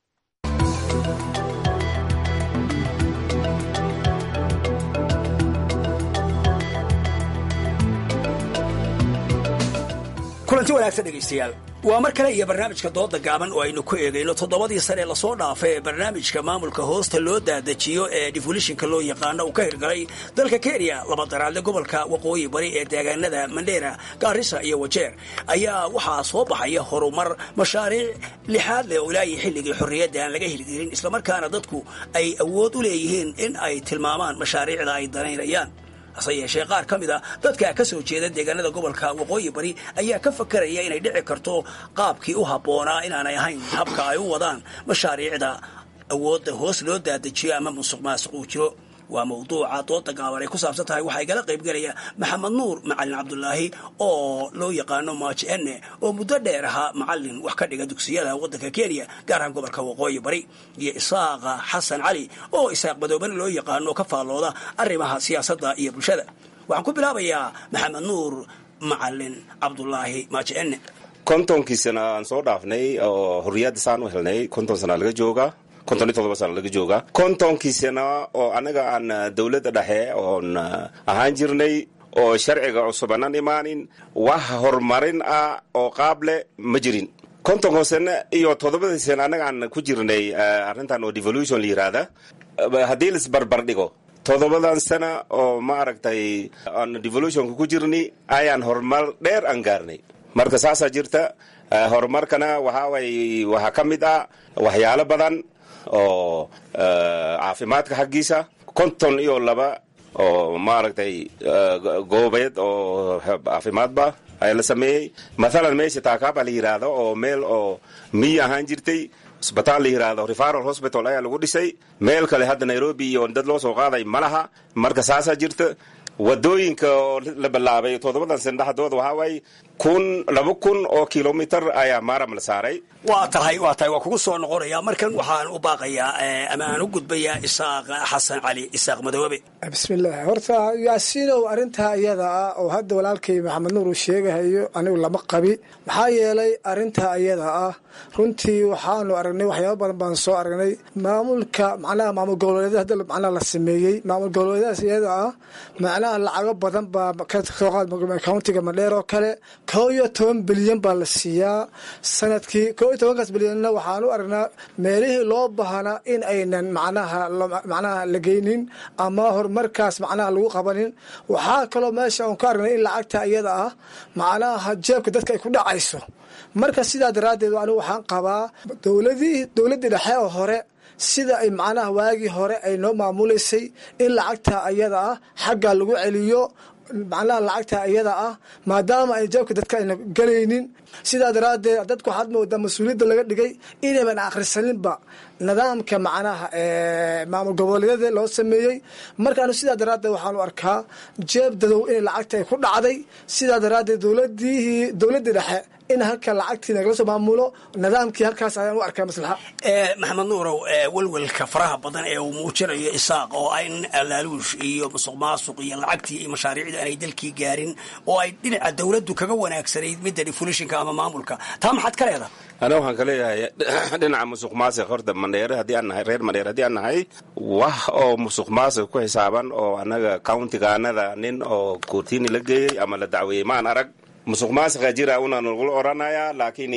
kulanti wanaagsan dhegaystayaal waa mar kale iyo barnaamijka dooda gaaban oo aynu ku eegayno toddobadii sane ee lasoo dhaafay ee barnaamijka maamulka hoosta loo daadajiyo ee defolishinka loo yaqaano uu ka hirgalay dalka kenya laba daraadle gobolka waqooyi bari ee deegaanada mandheera gaarisa iyo wajeer ayaa waxaa soo baxaya horumar mashaariic lixaad leh oo ilaahii xilligii xorriyadda aan laga hirgelin islamarkaana dadku ay awood u leeyihiin in ay tilmaamaan mashaariicda ay danaynayaan hase yeeshee qaar ka mid a dadka ka soo jeeda deegaanada gobolka waqooyi bari ayaa ka fakaraya inay dhici karto qaabkii u habboonaa inaanay ahayn habka ay u wadaan mashaariicda awoodda hoos loo daadajiyo ama musuq maasuq uu jiro waa mawduuca dooda gaaban ay ku saabsan tahay waxaa igala qaybgelaya maxamed nuur macalin cabdulaahi oo loo yaqaano maaji enne oo muddo dheer ahaa macalin wax ka dhiga dugsiyada waddanka kenya gaar ahaan gobolka waqooyi bari iyo isaaqa xasan cali oo isaaq madoobane loo yaqaano ka faallooda arrimaha siyaasadda iyo bulshada waxaan ku bilaabayaa maxamed nuur macalin cabdulaahi maaji enne kontonkii sana aan soo dhaafnay oo xorriyadda saan u helnay konton sana laga jooga konton iyo todoba sana laga jooga kontonkii sana oo annaga aan dowladda dhexe oon ahaan jirnay oo sharciga cusubanan imaanin wax horumarin ah oo qaab leh ma jirin kontonko sane iyo toddobadii sane annaga aan ku jirnay arrintan oo devolution la yiraahda haddii laisbarbar dhigo toddobadan sana oo ma aragtay aan devolutionka ku jirni ayaan horumar dheer aan gaarnay marka saasaa jirta horumarkana waxaaway waxaa ka mid ah waxyaalo badan oo caafimaadka xaggiisa konton iyo laba oo maaragtay goobeed oo caafimaadba ayaa la sameeyey mathalan meesha taakaaba la yidhaahdo oo meel oo miyi ahaan jirtay isbitaal la yidhaahdo referal hospital ayaa lagu dhisay meel kale hadda nairobi iyo dad loo soo qaaday ma laha marka saasaa jirta wadooyinka oo la bilaabay toddobadan sana dhexdooda waxaa waaye kun laba kun oo kilomitr ayaa maaram la saaray waa tahay waa tahay waa kugu soo noqonaya markan waxaan u baaqayaa ama aan u gudbayaa isaaq xasan cali isaaq madoobe bismillaah horta yaasiinow arrintaa iyada ah oo hadda walaalkay maxamed nuur uu sheegahayo anigu lama qabi maxaa yeelay arrintaa iyada ah runtii waxaanu aragnay waxyaaba badan baan soo aragnay maamulka macnaha maamul goboleedyada hadda macnaha la sameeyey maamul goboleedyadaas iyada ah macnaha lacago badan baa ka soo qaad countiga madheer oo kale koo iyo toban bilyan baa la siiyaa sanadkii koo iyo tobankaas bilyanna waxaan u aragnaa meelihii loo baahnaa in aynan macnaha macnaha la geynin ama horumarkaas macnaha lagu qabanin waxaa kaloo meesha aan ka aragnay in lacagta iyada ah macnaha jeebka dadka ay ku dhacayso marka sidaa daraaddeed anigu waxaan qabaa dowladii dowladdii dhexe oo hore sida ay macnaha waagii hore ay noo maamulaysay in lacagta ayada ah xagga lagu celiyo macnaha lacagta iyada ah maadaama ay jeebka dadka ayna gelaynin sidaa daraaddeed dadku waxaad moodaa mas-uuliyadda laga dhigay inayban akhrisaninba nidaamka macnaha maamul goboleedyada loo sameeyey markaanu sidaa daraaddeed waxaanu arkaa jeeb dadow in lacagta ay ku dhacday sidaa daraaddeed dowladihii dowladdii dhexe in halka lacagtii nagala soo maamulo nidaamkii halkaas ayaan u arkaa maslaxa maxamed nuurow welwelka faraha badan ee uu muujinayo isaaq oo ay laaluush iyo musuq maasuq iyo lacagtii iyo mashaariicdii aanay dalkii gaarin oo ay dhinaca dowladdu kaga wanaagsanayd midda defulishinka ama maamulka taa maxaad ka leedahay ana waxaan ka leeyahay dhinaca musuq maasiq horta mandheere haddii aan nahay reer mandheere haddii aan nahay wax oo musuq maasiq ku xisaaban oo annaga countigaanada nin oo koortiini la geeyey ama la dacweeyey maan arag musuq maasiqa jira una nagula odhanayaa laakiin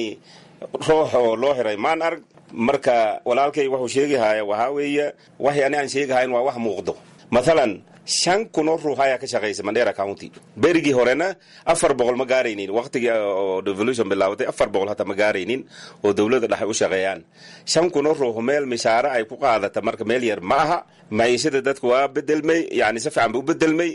ruux oo loo xiray maan arg marka walaalkay wuxuu sheegahaya waxaa weeye waxay ani aan sheegahayn waa wax muuqdo mathalan shan kunoo ruux ayaa ka shaqaysa mandera county berigii horena afar boqol ma gaaraynin waqtigii oo revolution bilaabatay afar boqol hata ma gaaraynin oo dowladda dhexe u shaqeeyaan shan kunoo ruux meel mishaare ay ku qaadata marka meel yar ma aha maciishada dadku waa bedelmay yani si fiican ba u bedelmay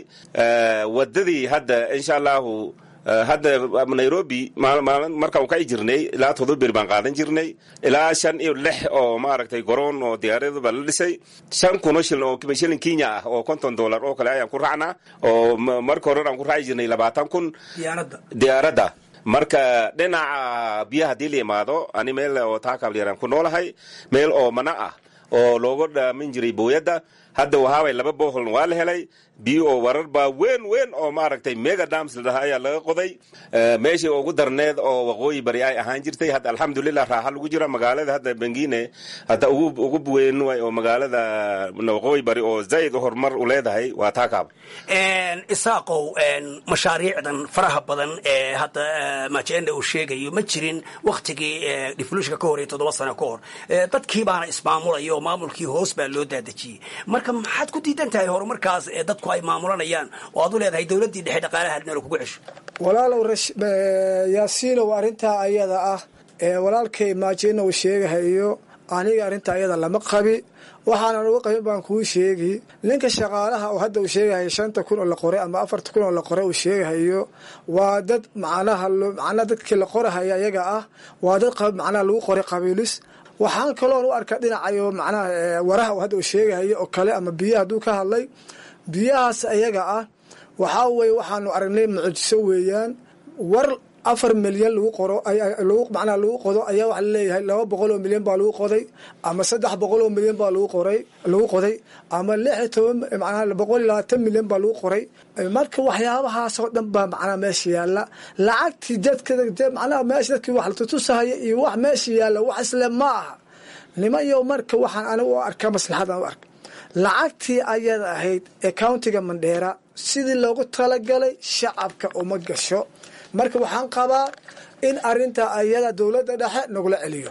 wadadii hadda insha allahu hadda nairobi markaan ka jirnay ilaa todoba beri baan qaadan jirnay ilaa shan iyo lix oo maaragtay garoon oo diyaaradaba la dhisay shan kuno shilin oo shilin kenya ah oo konton dollar oo kale ayaan ku raacnaa oo marka hore aan ku raaci jirnay labaatan kun diyaaradda marka dhinaca biyaha haddii la yimaado ani meel oo taakaablyaraan ku noolahay meel oo mana ah oo looga dhaamin jiray booyadda hadda wahaaway laba boholn waa la helay biyo oo warar baa weyn weyn oo maaragtay mega dams la dhahaa ayaa laga qoday meeshii ugu darneed oo waqooyi bari ay ahaan jirtay hadda alxamdulilah raaxa lagu jira magaalada hadda bengine hadda ugu weyn way oo magaalada waqooyi bari oo zaid horumar u leedahay waa taakaab isaaqow mashaariicdan faraha badan ee hadda majenda uu sheegayo ma jirin waktigii diflushka ka horey toddoba sano ka hor dadkii baana ismaamulaya oo maamulkii hoos baa loo daadejiyey marka maxaad ku diidan tahay horumarkaas ee dadku ay maamulanayaan oo aad u leedahay dowladdii dhexe dhaqaalaha adnalo kugu cesho walaalow yaasiinow arrintaa ayada ah ee walaalkay maajina uu sheegahayo aniga arrinta ayada lama qabi waxaanan uga qabin baan kuu sheegi ninka shaqaalaha oo hadda uu sheegahayo shanta kun oo la qoray ama afarta kun oo la qoray uu sheegahayo waa dad macnaha macnaha dadkii la qorahaya ayaga ah waa dad macnaha lagu qoray qabiilis waxaan kaloon u arkaa dhinacayo macnaha waraha uu hadda uu sheegahayo oo kale ama biyaha hadduu ka hadlay biyahaas ayaga ah waxaa weye waxaanu aragnay mucjiso weeyaan war afar milyan lagu qoro lagu macnaha lagu qodo ayaa waxa laleeyahay laba boqol oo milyan baa lagu qoday ama saddex boqol oo milyan baa lagu qoray lagu qoday ama lix iyo toban macnaha boqol iyo labaatan milyan baa lagu qoray marka waxyaabahaas oo dhan baa macnaha meesha yaalla lacagtii dadka macnaha meesha dadkii wax la tutusahaya iyo wax meesha yaalla wax isle ma aha nimayo marka waxaan anigu u arkaa maslaxadan u arka lacagtii ayada ahayd ee countiga mandheera sidii loogu talagalay shacabka uma gasho marka waxaan qabaa in arinta ayada dowladda dhexe nagula celiyo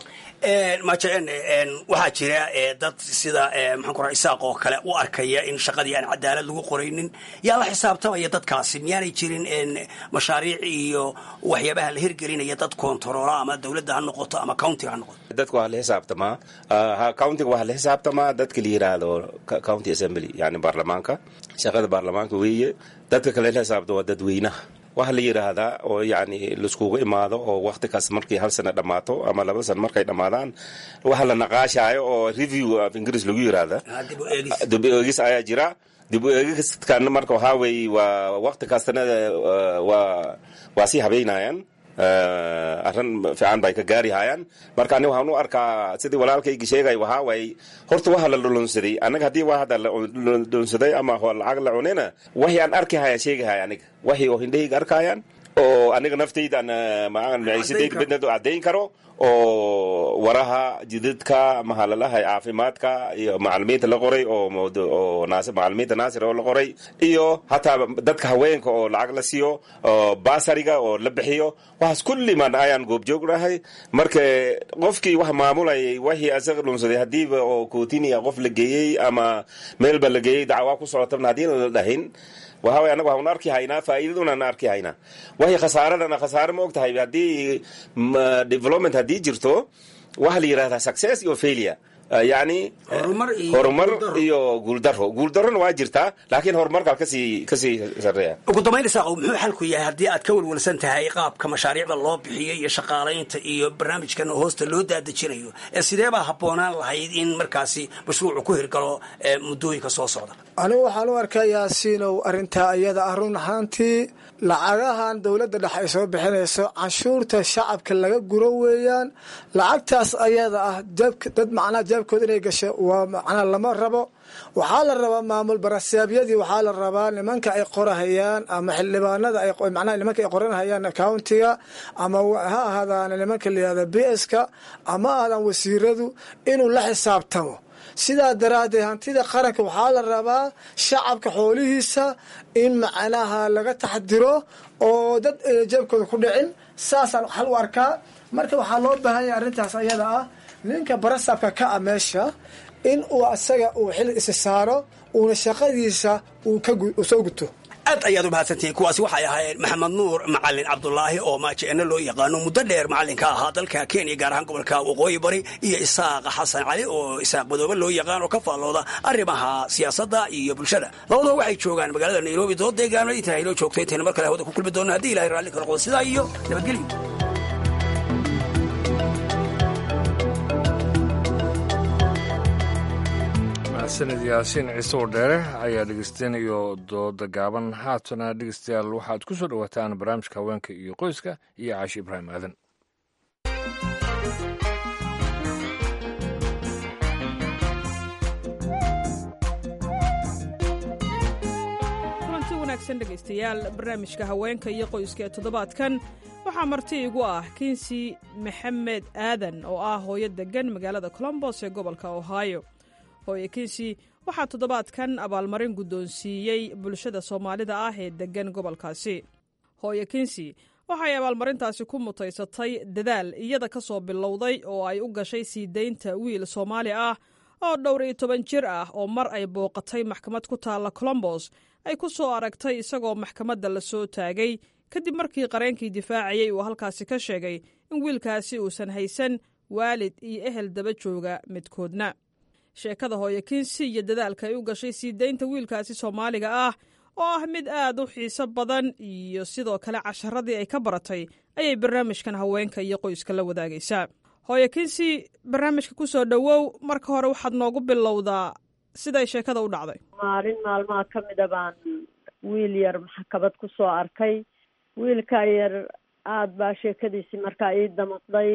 majeen waxaa jira dad sida maxaan ku raa isaaq oo kale u arkaya in shaqadii aan cadaalad lagu qoraynin yaa la xisaabtamaya dadkaasi miyaanay jirin mashaariic iyo waxyaabaha la hirgelinaya dad koontaroola ama dowladda ha noqoto ama countiga ha noqoto dadka waxaa la xisaabtamaa countiga waxaa la xisaabtamaa dadka la yiraahdo county assembly yani baarlamaanka shaqada baarlamaanka weeye dadka kale la xisaabta waa dadweynaha waxa la yidhaahdaa oo yani laiskugu imaado oo wakti kaas markii hal sana dhammaato ama laba sana markay dhammaadaan waxa la naqaashaayo oo review af ingiriis lagu yiraahda dib eegis ayaa jira dib u eegiskan marka waxaa weeye waa waqti kastana waa waa sii habeynayaan arrin fiican bay ka gaari hayaan marka ani waxaan u arkaa sidii walaalkaygi sheegay waxaa waaye horta waxa la dhulunsaday anaga haddii waa hadda la dhulunsaday ama lacag la cunayna waxii aan arki haya sheegi haya aniga waxii oo hindhahayga arkayaan oo aniga naftaydan maciisadayda bedneed caddayn karo oo waraha jidadka mahalalaha caafimaadka iyo macalimiinta la qoray oo macalimiinta naasir oo la qoray iyo hataa dadka haweenka oo lacag la siiyo basariga oo la bixiyo waxaas kulliman ayaan goobjoognahay marka qofkii wax maamulayay wixii asaga dhunsaday hadiiba oo kootinia qof la geeyey ama meelba la geeyey dacwaa ku socotabna haddii la dhahin waxa way anaga waxaan arki haynaa faa'iidadunaan arki haynaa waxay khasaaradana khasaare ma og tahay haddii development haddii jirto waxa la yidhahdaa success iyo failure yani horumar iyo guuldaro guuldarona waa jirtaa laakiin horumarkaa kasii kasii sareeya ugu dambayn isaaqow muxuu xalku yahay haddii aad ka welwelsan tahay qaabka mashaariicda loo bixiyo iyo shaqaalaynta iyo barnaamijkan hoosta loo daadejinayo ee sidee baa habboonaan lahayd in markaasi mashruucu ku hirgalo muddooyinka soo socda anigu waxaan u arkaa yaasiinow arrintaa iyada ah run ahaantii lacagahan dowladda dhexe ay soo bixinayso canshuurta shacabka laga guro weeyaan lacagtaas ayada ah dad macnaha jeebkooda inay gasho waa macnaha lama rabo waxaa la rabaa maamul barasaabyadii waxaa la rabaa nimanka ay qorahayaan ama xildhibaanada macnaha nimanka ay qoranhayaan countiga ama ha ahaadaan nimanka layihahda b s ka ama ahaadaan wasiiradu inuu la xisaabtamo sidaa daraaddeed hantida qaranka waxaa la rabaa shacabka xoolihiisa in macnaha laga taxdiro oo dad jeebkooda ku dhicin saasaan xal u arkaa marka waxaa loo baahan yahay arrintaas ayada ah ninka barasabka ka ah meesha in uu asaga uu xil isi saaro uuna shaqadiisa uu soo guto aad ayaad u mahadsantihiin kuwaasi waxay ahaayeen maxamed nuur macalin cabdulaahi oo maajeeno loo yaqaano muddo dheer macalinka ahaa dalka kenya gaar ahaan gobolka waqooyi bari iyo isaaq xasan cali oo isaaq madoobe loo yaqaan oo ka faallooda arrimaha siyaasadda iyo bulshada labadaba waxay joogaan magaalada nairobi dood deegaano intaa inoo joogto intayna mar kale hawada ku kulmi doona haddii ilahay raalli ka noqdo sidaa iyo nabadgelyo sanad yaasiin ciise wardheere ayaa dhegeystainayo dooda gaaban haatana dhegeystayaal waxaad ku soo dhowaataan barnaamijka haweenka iyo qoyska iyo caashi ibraahim aadan kulanti wanaagsan dhegaystayaal barnaamijka haweenka iyo qoyska ee toddobaadkan waxaa marti igu ah kinsi maxamed aadan oo ah hooyo deggan magaalada colombos ee gobolka ohio hooye kinsi waxaa toddobaadkan abaalmarin guddoonsiiyey bulshada soomaalida ah ee deggan gobolkaasi hooye kinsi waxay abaalmarintaasi ku mutaysatay dadaal iyada ka soo bilowday oo ay u gashay sii daynta wiil soomaali ah oo dhowr iyo toban jir ah oo mar ay booqatay maxkamad ku taalla colombos ay ku soo aragtay isagoo maxkamadda la soo taagay kadib markii qareenkii difaacayey uu halkaasi ka sheegay in wiilkaasi uusan haysan waalid iyo ehel daba jooga midkoodna sheekada hooye kinsi iyo dadaalka ay u gashay sii daynta wiilkaasi soomaaliga ah oo ah mid aad u xiiso badan iyo sidoo kale casharadii ay ka baratay ayay barnaamijkan haweenka iyo qoyska la wadaagaysaa hooye kinsi barnaamijka ku soo dhowow marka hore waxaad noogu bilowdaa siday sheekada u dhacday maalin maalmaha ka mida baan wiil yar maxkamad ku soo arkay wiilkaa yar aada baa sheekadiisii markaa ii damaqday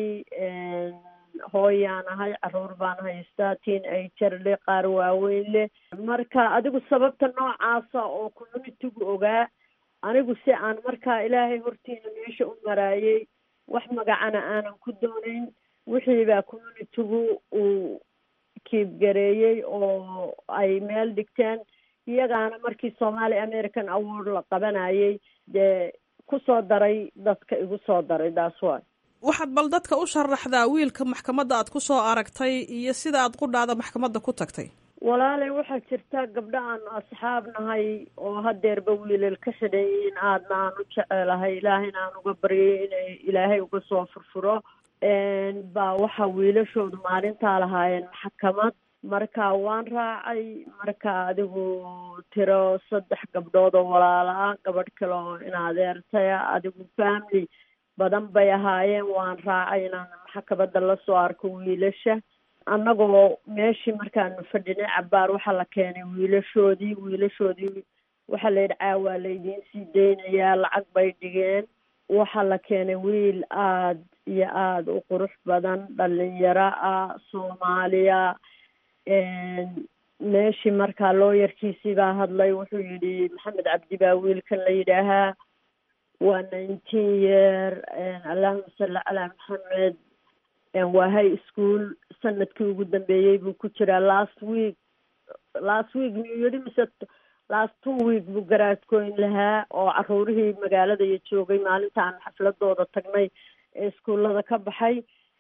hooyaan ahay caruur baan haystaa tiin ager le qaar waaweyn leh marka adigu sababta noocaasa oo communitigu ogaa anigu si aan markaa ilaahay hortiina meesha u maraayay wax magacana aanan ku doonayn wixiibaa communitigu uu kiibgareeyey oo ay meel dhigteen iyagaana markii somali american award la qabanayay dee kusoo daray dadka igu soo daray daas waay waxaad bal dadka u sharaxdaa wiilka maxkamadda aad ku soo aragtay iyo sida aad qudhaada maxkamadda ku tagtay walaalay waxaa jirta gabdho aanu asxaab nahay oo hadeerba wiilal ka xidhayin aadna aan u jecelahay ilaahayna aan uga baryay inay ilaahay uga soo furfuro baa waxa wiilashoodu maalintaa lahaayeen maxkamad marka waan raacay marka adigu tiro saddex gabdhood oo walaala ah gabadh kale oo in adeertaya adigu family badan bay ahaayeen waan raacay inaan maxkamadda lasoo arko wiilasha annagoo meeshii markaanu fadhinay cabaar waxaa la keenay wiilashoodii wiilashoodii waxaa la yidhi caawaa laydiin sii daynayaa lacag bay dhigeen waxaa la keenay wiil aada iyo aada u qurux badan dhalinyaro ah soomaaliya meeshii markaa looyarkiisii baa hadlay wuxuu yidhi maxamed cabdi baa wiilkan la yidhaahaa waa nineteen year allahuma salli calaa maxamed waa high school sanadkii ugu dambeeyey buu ku jiraa last week last week miyuu yidhi mise last two week buu garaadkooyn lahaa oo caruurihii magaalada iyo joogay maalinta aan xafladooda tagnay ee iskuullada ka baxay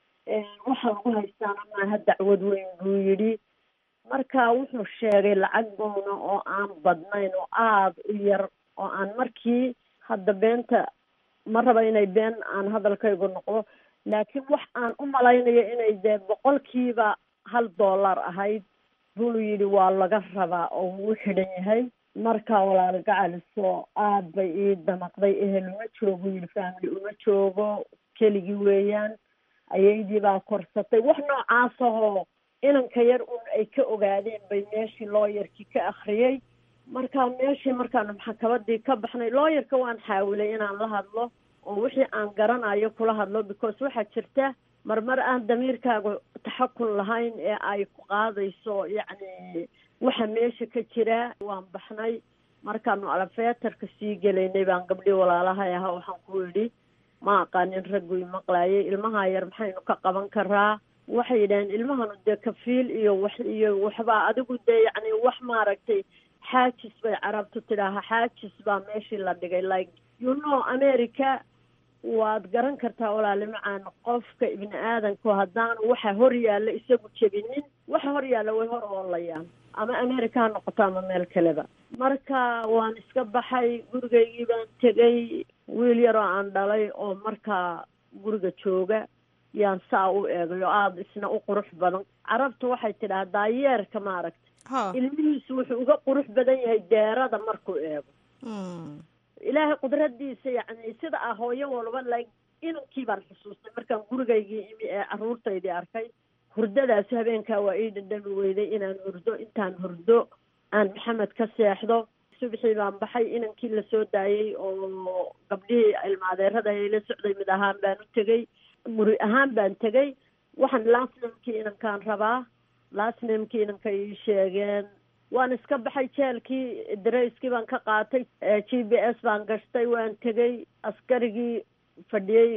waxaa lagu haystaana maaha dacwad weyn buu yidhi marka wuxuu sheegay lacag boona oo aan badnayn oo aada u yar oo aan markii hadda beenta ma raba inay been aan hadalkaygu noqdo laakiin wax aan u malaynayo inay dee boqolkiiba hal dollar ahayd buu yidhi waa laga rabaa oo wuu xidhan yahay marka walaal gacaliso aada bay ii damaqday ehel uma joogo yidhi family uma joogo keligii weeyaan ayaydii baa korsatay wax noocaas ahoo inanka yar un ay ka ogaadeen bay meeshii looyarkii ka akriyay marka meeshii markaanu maxkamadii ka baxnay looyarka waan xaawilay inaan la hadlo oo wixii aan garanayo kula hadlo because waxaa jirta marmar aan damiirkaaga taxakun lahayn ee ay ku qaadayso yacni waxa meesha ka jira waan baxnay markaanu alafeetarka sii gelaynay baan gabdhii walaalahay ahaa waxaan ku idhi ma aqaanin raggu imaqlaayay ilmaha yar maxaynu ka qaban karaa waxay yidhaheen ilmahanu dee kafiil iyo wax iyo waxbaa adigu dee yacni wax maaragtay xaajis bay carabtu tidhaaha xaajis baa meeshii la dhigay like you know america waad garan kartaa walaali macaan qofka ibni aadanku haddaanu waxa hor yaalla isagu jebinin waxa hor yaalla way hor oolayaan ama america ha noqoto ama meel kaleba marka waan iska baxay gurigaygii baan tegay wiil yaroo aan dhalay oo markaa guriga jooga yaan saa u eegay oo aada isna u qurux badan carabtu waxay tidhaha daayeerka maaragta ilmihiisu wuxuu uga qurux badan yahay deerada markuu eego ilaahay qudradiisa yacni sida ah hooyo walba like inankii baan xusuustay markaan gurigaygii imi ee caruurtaydii arkay hurdadaasi habeenkaa waa ii dhadhami weyday inaan hurdo intaan hurdo aan maxamed ka seexdo subxii baan baxay inankii lasoo daayay oo gabdhihii ilmaadeerada la socday mid ahaan baan u tegay guri ahaan baan tegay waxaan lasnamkii inankaan rabaa lasnamkii inanka ii sheegeen waan iska baxay jeelkii darayskii baan ka qaatay g b s baan gashtay waan tegay askarigii fadhiyey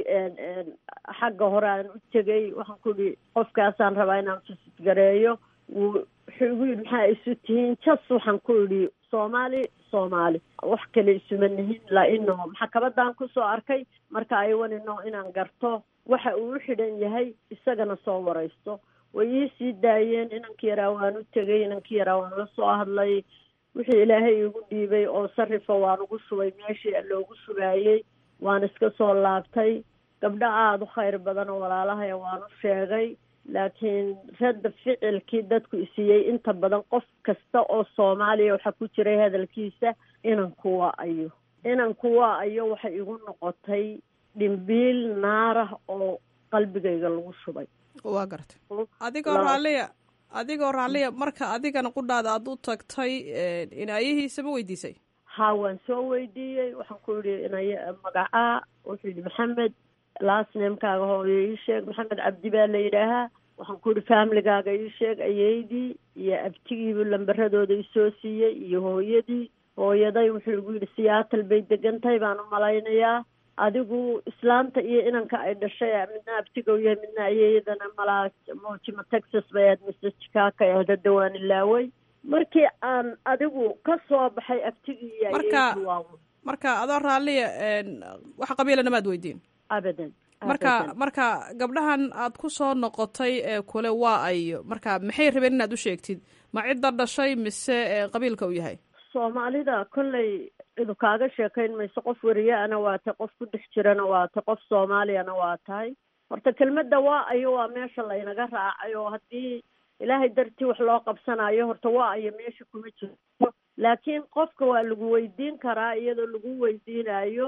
xagga hore aan u tegay waxaan ku ihi qofkaasaan rabaa inaan fisid gareeyo wuxuu igu yidhi maxaa isu tihiin jas waxaan ku idhi soomaali soomaali wax kale isuma nihin laino maxkamadan kusoo arkay marka ay wanino inaan garto waxa uu u xidhan yahay isagana soo waraysto way ii sii daayeen inankii yaraa waan u tegay inankii yaraa waan la soo hadlay wixii ilaahay igu dhiibay oo sarifa waan ugu shubay meeshii loogu shubaayey waan iska soo laabtay gabdho aada u khayr badan oo walaalahaya waan u sheegay laakiin radda ficilkii dadku isiiyey inta badan qof kasta oo soomaaliya waxaa ku jiray hadalkiisa inanku waa ayo inanku waa ayo waxay igu noqotay dhimbiil naarah oo qalbigayga lagu shubay waa gartay adigoo raalliya adigoo raalliya marka adigana qudhaada aada u tagtay inaayihiisa ma weydiisay ha waan soo weydiiyey waxaan ku yidhi inay magacaa wuxuu yidhi maxamed lasnemkaaga hooyo ii sheeg maxamed cabdi baa la yidhaahaa waxaan ku yidhi familigaaga ii sheeg ayeydii iyo abtigiibu lambaradooda isoo siiyey iyo hooyadii hooyaday wuxuu igu yidhi siyaatal bay degan tahay baan u malaynayaa adigu islaanta iyo inanka ay dhashay midna abtigow yahay midna ayeeyadana malaa mojima texas bay ahayd mise chicago ahayd hadda waan ilaaway markii aan adigu ka soo baxay abtigii iyo ayeeyadii waa marka adoo raalliya wax qabiilana maad weydiin abadan marka marka gabdhahan aad ku soo noqotay ee kule waa ayo marka maxay rabeen inaad u sheegtid ma cidda dhashay mise qabiilka uu yahay soomaalida kolley cidu kaaga sheekayn mayso qof weriye-ana waa tahay qof ku dhex jirana waa tahay qof soomaaliyana waa tahay horta kelmadda waa ayo waa meesha laynaga raacay oo haddii ilaahay dartii wax loo qabsanayo horta waa ayo meesha kuma jirto laakiin qofka waa lagu weydiin karaa iyadoo lagu weydiinayo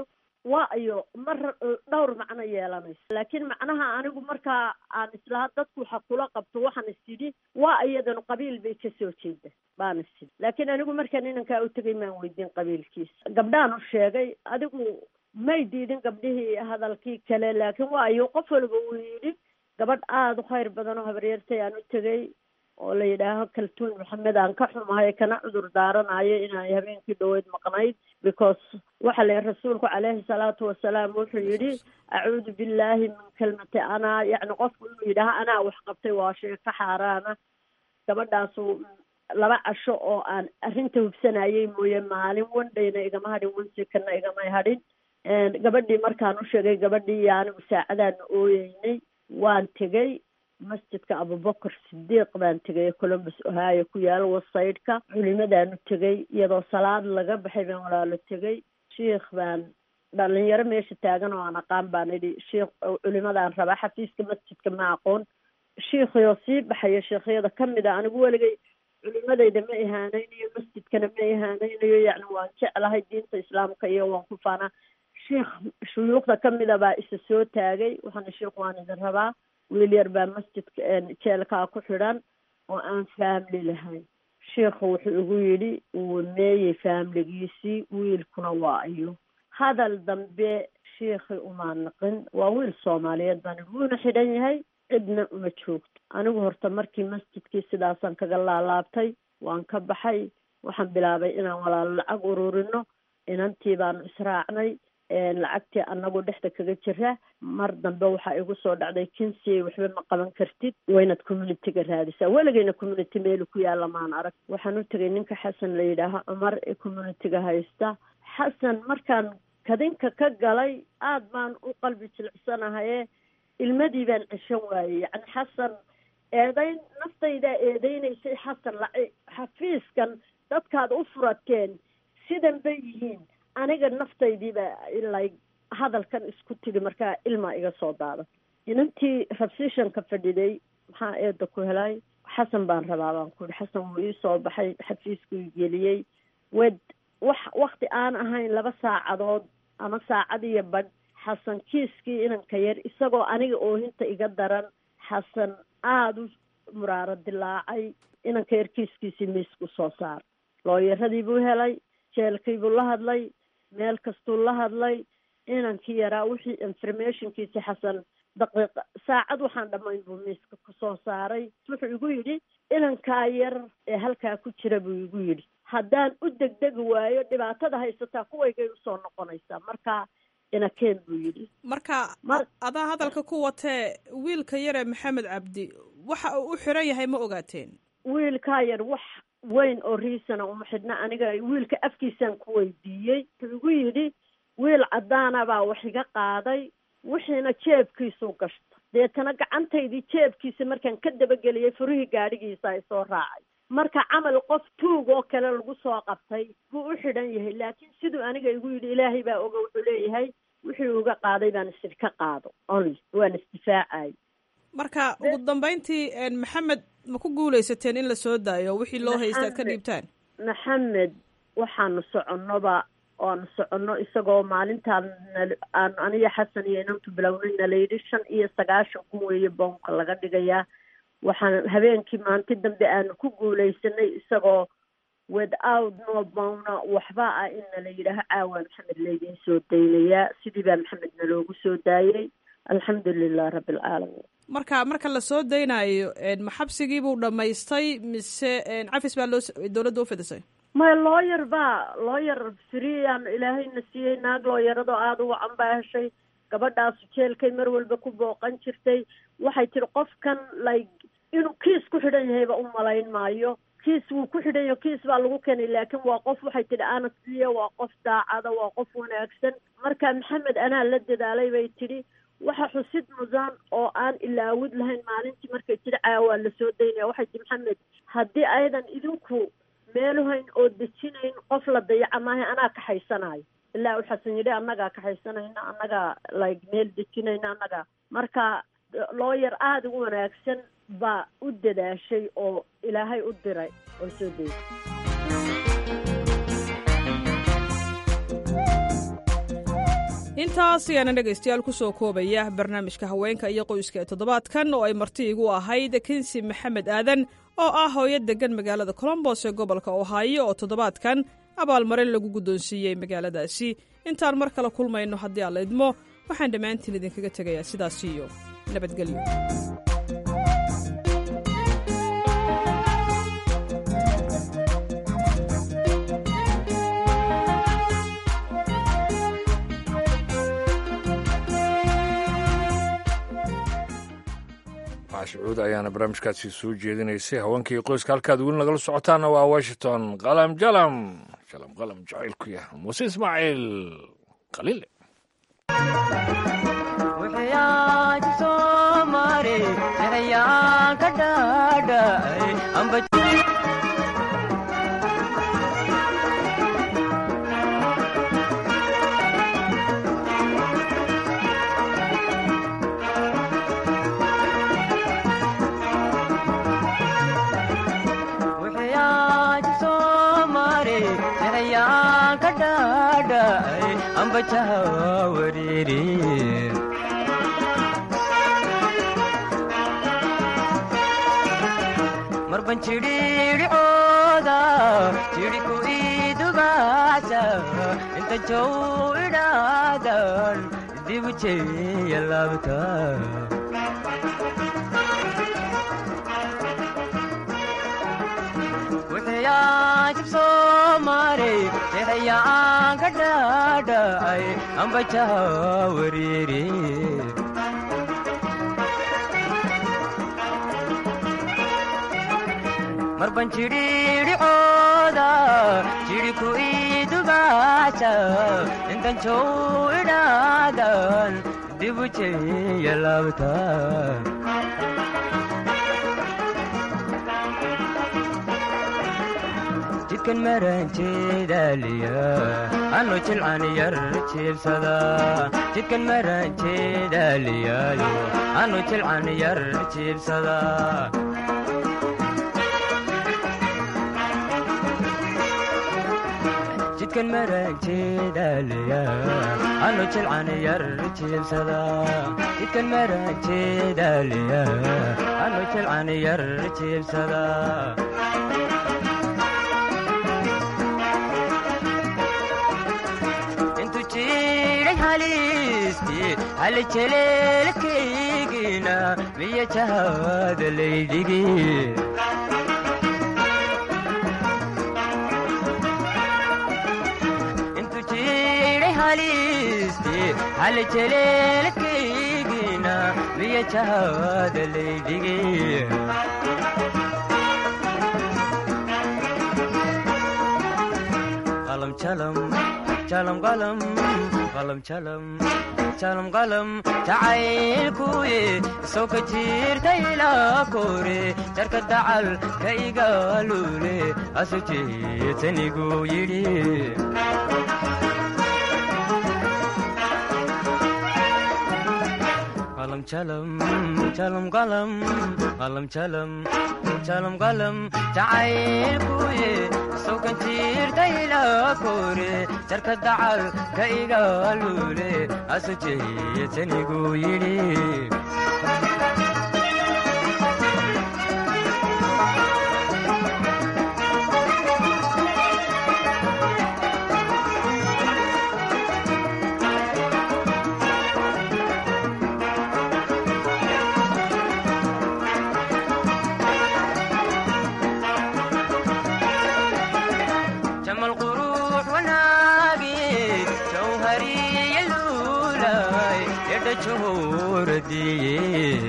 waa ayo mar dhowr macno yeelanayso laakiin macnaha anigu markaa aan islaha dadku waxa kula qabto waxaan is idhi waa iyadanu qabiil bay kasoo jeeda baan is idhi laakiin anigu markaan inankaa u tegay maan weydiin qabiilkiisa gabdhaan u sheegay adigu may diidin gabdhihii hadalkii kale laakiin waa ayo qof walba uu yidhi gabadh aada u khayr badan oo habaryartay aan u tegay oo la yidhaaho kaltuun maxamed aan ka xumahay kana cudur daaranayo inay habeenkii dhaweyd maqnayd because waxa la yihi rasuulku caleyhi salaatu wasalaam wuxuu yidhi acuudu billahi min kelmati anaa yacni qofku inuu yidhaaho anaa wax qabtay waa shay ka xaaraana gabadhaasu laba casho oo aan arrinta hubsanayay mooye maalin wandhayna igama hadhin wansikana igamay hadhin gabadhii markaan u sheegay gabadhii iyo anigu saacadaana ooyeynay waan tegay masjidka abubakar sidiiq baan tegay columbus ohio ku yaalo wasaydhka culimadaan u tegay iyadoo salaad laga baxay baan walaalo tegay shiikh baan dhalinyaro meesha taagan oo aan aqaan baan idhi shiikh culimadaan rabaa xafiiska masjidka ma aqoon shiikhiyoo sii baxaya sheikhyada kamid a anigu weligay culimadayda ma ihaaneynayo masjidkana ma ihaaneynayo yacni waan jeclahay diinta islaamka iyo waan ku faanaa shiikh shuyuukhda kamida baa isa soo taagay waxaana sheikh waan idin rabaa wiil yar baa masjidka jeelkaa ku xidhan oo aan faamili lahayn sheikhu wuxuu igu yidhi wuu meeyey faamiligiisii wiilkuna waa iyo hadal dambe shiikhi umaa naqin waa wiil soomaaliyeed baan idhi wuuna xidhan yahay cidna uma joogto anigu horta markii masjidkii sidaasaan kaga laalaabtay waan ka baxay waxaan bilaabay inaan walaalo lacag ururino inantii baanu israacnay lacagtii anagu dhexda kaga jira mar dambe waxaa igu soo dhacday kinsi waxba ma qaban kartid waynaad communityga raadisaa weligayna community meelu ku yaalla maan arag waxaan u tegay ninka xasan la yidhaaho cumar ee communityga haysta xasan markaan kadinka ka galay aada baan u qalbi jilicsanahaye ilmadii baan ceshan waayey yacni xasan eedayn naftaydaa eedeynaysay xasan laci xafiiskan dadkaad u furateen sidan bay yihiin aniga naftaydiiba ilay hadalkan isku tidhi markaa ilmaa iga soo daadan inantii rabsishanka fadhiday maxaa eeda ku helay xasan baan rabaa baan ku yihi xasan wuu ii soo baxay xafiiskuu geliyey wed wax wakti aan ahayn laba saacadood ama saacad iyo badh xasan kiiskii inanka yar isagoo aniga oohinta iga daran xasan aada u muraaro dilaacay inanka yar kiiskiisii miisku soo saar looyaradii buu helay jeelkii buu la hadlay meel kastuu la hadlay inankii yaraa wixii informationkiisi xasan daqiiqa saacad waxaan dhammayn buu miiska kusoo saaray wuxuu igu yidhi inankaa yar ee halkaa ku jira buu igu yidhi haddaan u degdegi waayo dhibaatada haysataa kuwaygay usoo noqonaysaa marka inakeen buu yidhi marka adaa hadalka ku watee wiilka yare maxamed cabdi waxa uu u xiran yahay ma ogaateen wiilkaa yar wax weyn oo riisana uma xidhna aniga wiilka afkiisaan ku weydiiyey wuxuu igu yidhi wiil caddaana baa wax iga qaaday wixiina jeebkiisuu gashta deetana gacantaydii jeebkiisa markaan ka dabageliyay furihii gaadhigiisa ay soo raacay marka camal qof tuug oo kale lagu soo qabtay buu u xidhan yahay laakiin siduu aniga igu yidhi ilaahay baa oga wuxuu leeyahay wixii uga qaaday baan isid ka qaado only waan isdifaacay marka ugu dambeyntii maxamed ma ku guuleysateen in la soo daayo wixii loo haysta ad ka dhiibtaan maxamed waxaanu soconnoba oanu soconno isagoo maalintaan aan aniyo xasan iyo inantu bilownayna layidhi shan iyo sagaashan kun weeye boonka laga dhigayaa waxaan habeenkii maanti dambe aanu ku guuleysanay isagoo without no bowna waxba ah inna la yidhaaho caawa maxamed laydiin soo daynayaa sidii baa maxamed naloogu soo daayey alxamdu lilah rabbi alcaalamiin marka marka la soo daynayo ma xabsigii buu dhammaystay mise cafis baa loo dowladda u fidisay maya looyar baa looyar friyaan ilaahayna siiyey naag looyaradoo aada u wacan baa heshay gabadhaasu jeelkay mar walba ku booqan jirtay waxay tihi qofkan like inuu kiis ku xidhan yahayba u malayn maayo kiis wuu ku xidhan yaho kiis baa lagu keenay laakiin waa qof waxay tidhi anasliya waa qof daacada waa qof wanaagsan marka maxamed anaa la dadaalay bay tidhi waxa xusid mudan oo aan ilaawid lahayn maalintii markay tidhi caawaa lasoo daynaya waxay tihi maxamed haddii aydan idinku meeluhayn oo dejinayn qof la dayaca maaha anaa kaxaysanayo ilaa u xasan yidhi annagaa kaxaysanayna annagaa like meel dejinayna annagaa marka looyar aada u wanaagsan baa u dadaashay oo ilaahay u diray oo soo daysay intaas ayaana dhegaystayaal ku soo koobaya barnaamijka haweenka iyo qoyska ee toddobaadkan oo ay marti igu ahayd kinsi maxamed aadan oo ah hooyo deggan magaalada colombos ee gobolka ohaayo oo toddobaadkan abaalmarin lagu guddoonsiiyey magaaladaasi intaan mar kale kulmayno haddii aan la idmo waxaan dhammaantiin idinkaga tegayaa sidaas iyo nabadgelyo shucuud ayaana barnaamijkaasi soo jeedinaysay haweenkii qoyska halkaad weli nagala socotaana waa washington qalam jalam jalam qalam jacaylku yah muuse ismaaciil qaliile marban jidhiidhicooda jidhiku idugaasa inta jow idhaadan dibu jeeya laabta wixiyaansib soomare jexayaan ka dhaadhacay ambajaha wariiri marban jidhiidhicooda jidhiku idugaasa intan jow idhaadan dibu jeeya laabta jidkan maranjeedaaliya anu jilcan yar jiibsada jidkan maranjeedaaliyaayo anu jilcan yar jiibsada jidkan maranjeedaaliya anu jilcan yar jiibsada jidkan maranjeedaaliya anu jilcan yar jiibsada halejeleelkaygina miya jahada laydhigi intu jiidhay halisti halejeleelkaygina miya jahada laydhigi qalam jalam jalam qalam qalam jalam jalam qalam jacaylkuye soo ka jirta ilaa kore jarka dacal ka igaalule asu jeetanigu yidhi qalam jalam jalam qalam qalam jalam jalam qalam jacaylkuye soo ka jirta ilaa kore jarka dacal ka igaalule asu jeetanigu yidhi jamal qurux wanaagi jawhariya luulay yadha johoradiye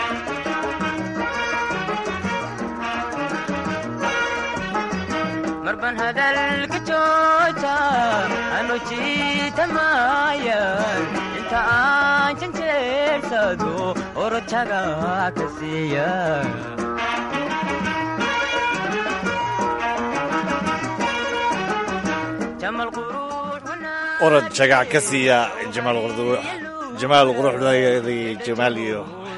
marban hadalka jooja anu jiitamayan inta aan janjeersado orojaga ka siiya jamal qurux orod jagac ka siiya jamaal quruxdayadii jamaal iyo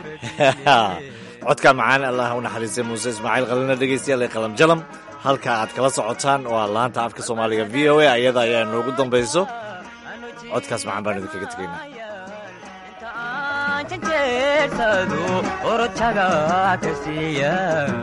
codka macaan allah u naxariistay muuse ismaaciil qalina dhegeystayaal ee qalam jalam halka aad kala socotaan waa laanta afka soomaaliga v o a ayada ayaa noogu dambayso codkaas macaan baan idinkaga tegaynaa janjeersado orojaga ka siiya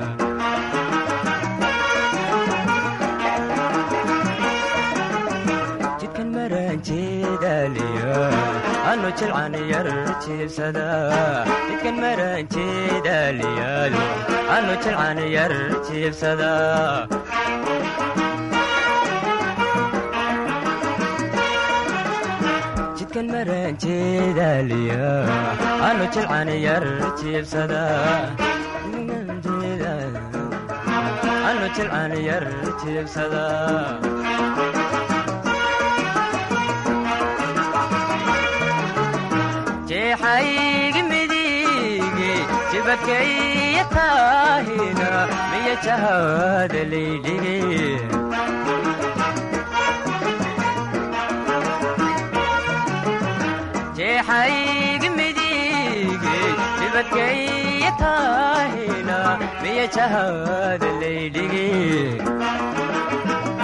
jidkan maranjeedaliya anu jilcan yar jiibsada jidkan maranjeedaliyayo anu jilcan yar jiibsada jidkan maranjeedaliya anu jilcan yar jiibsada anu jilcan yar jiibsada jeexaygi midige jibakaya taahina miya jahada laydhige jeexaygi midige jibakaya taahina miya jahada laydhige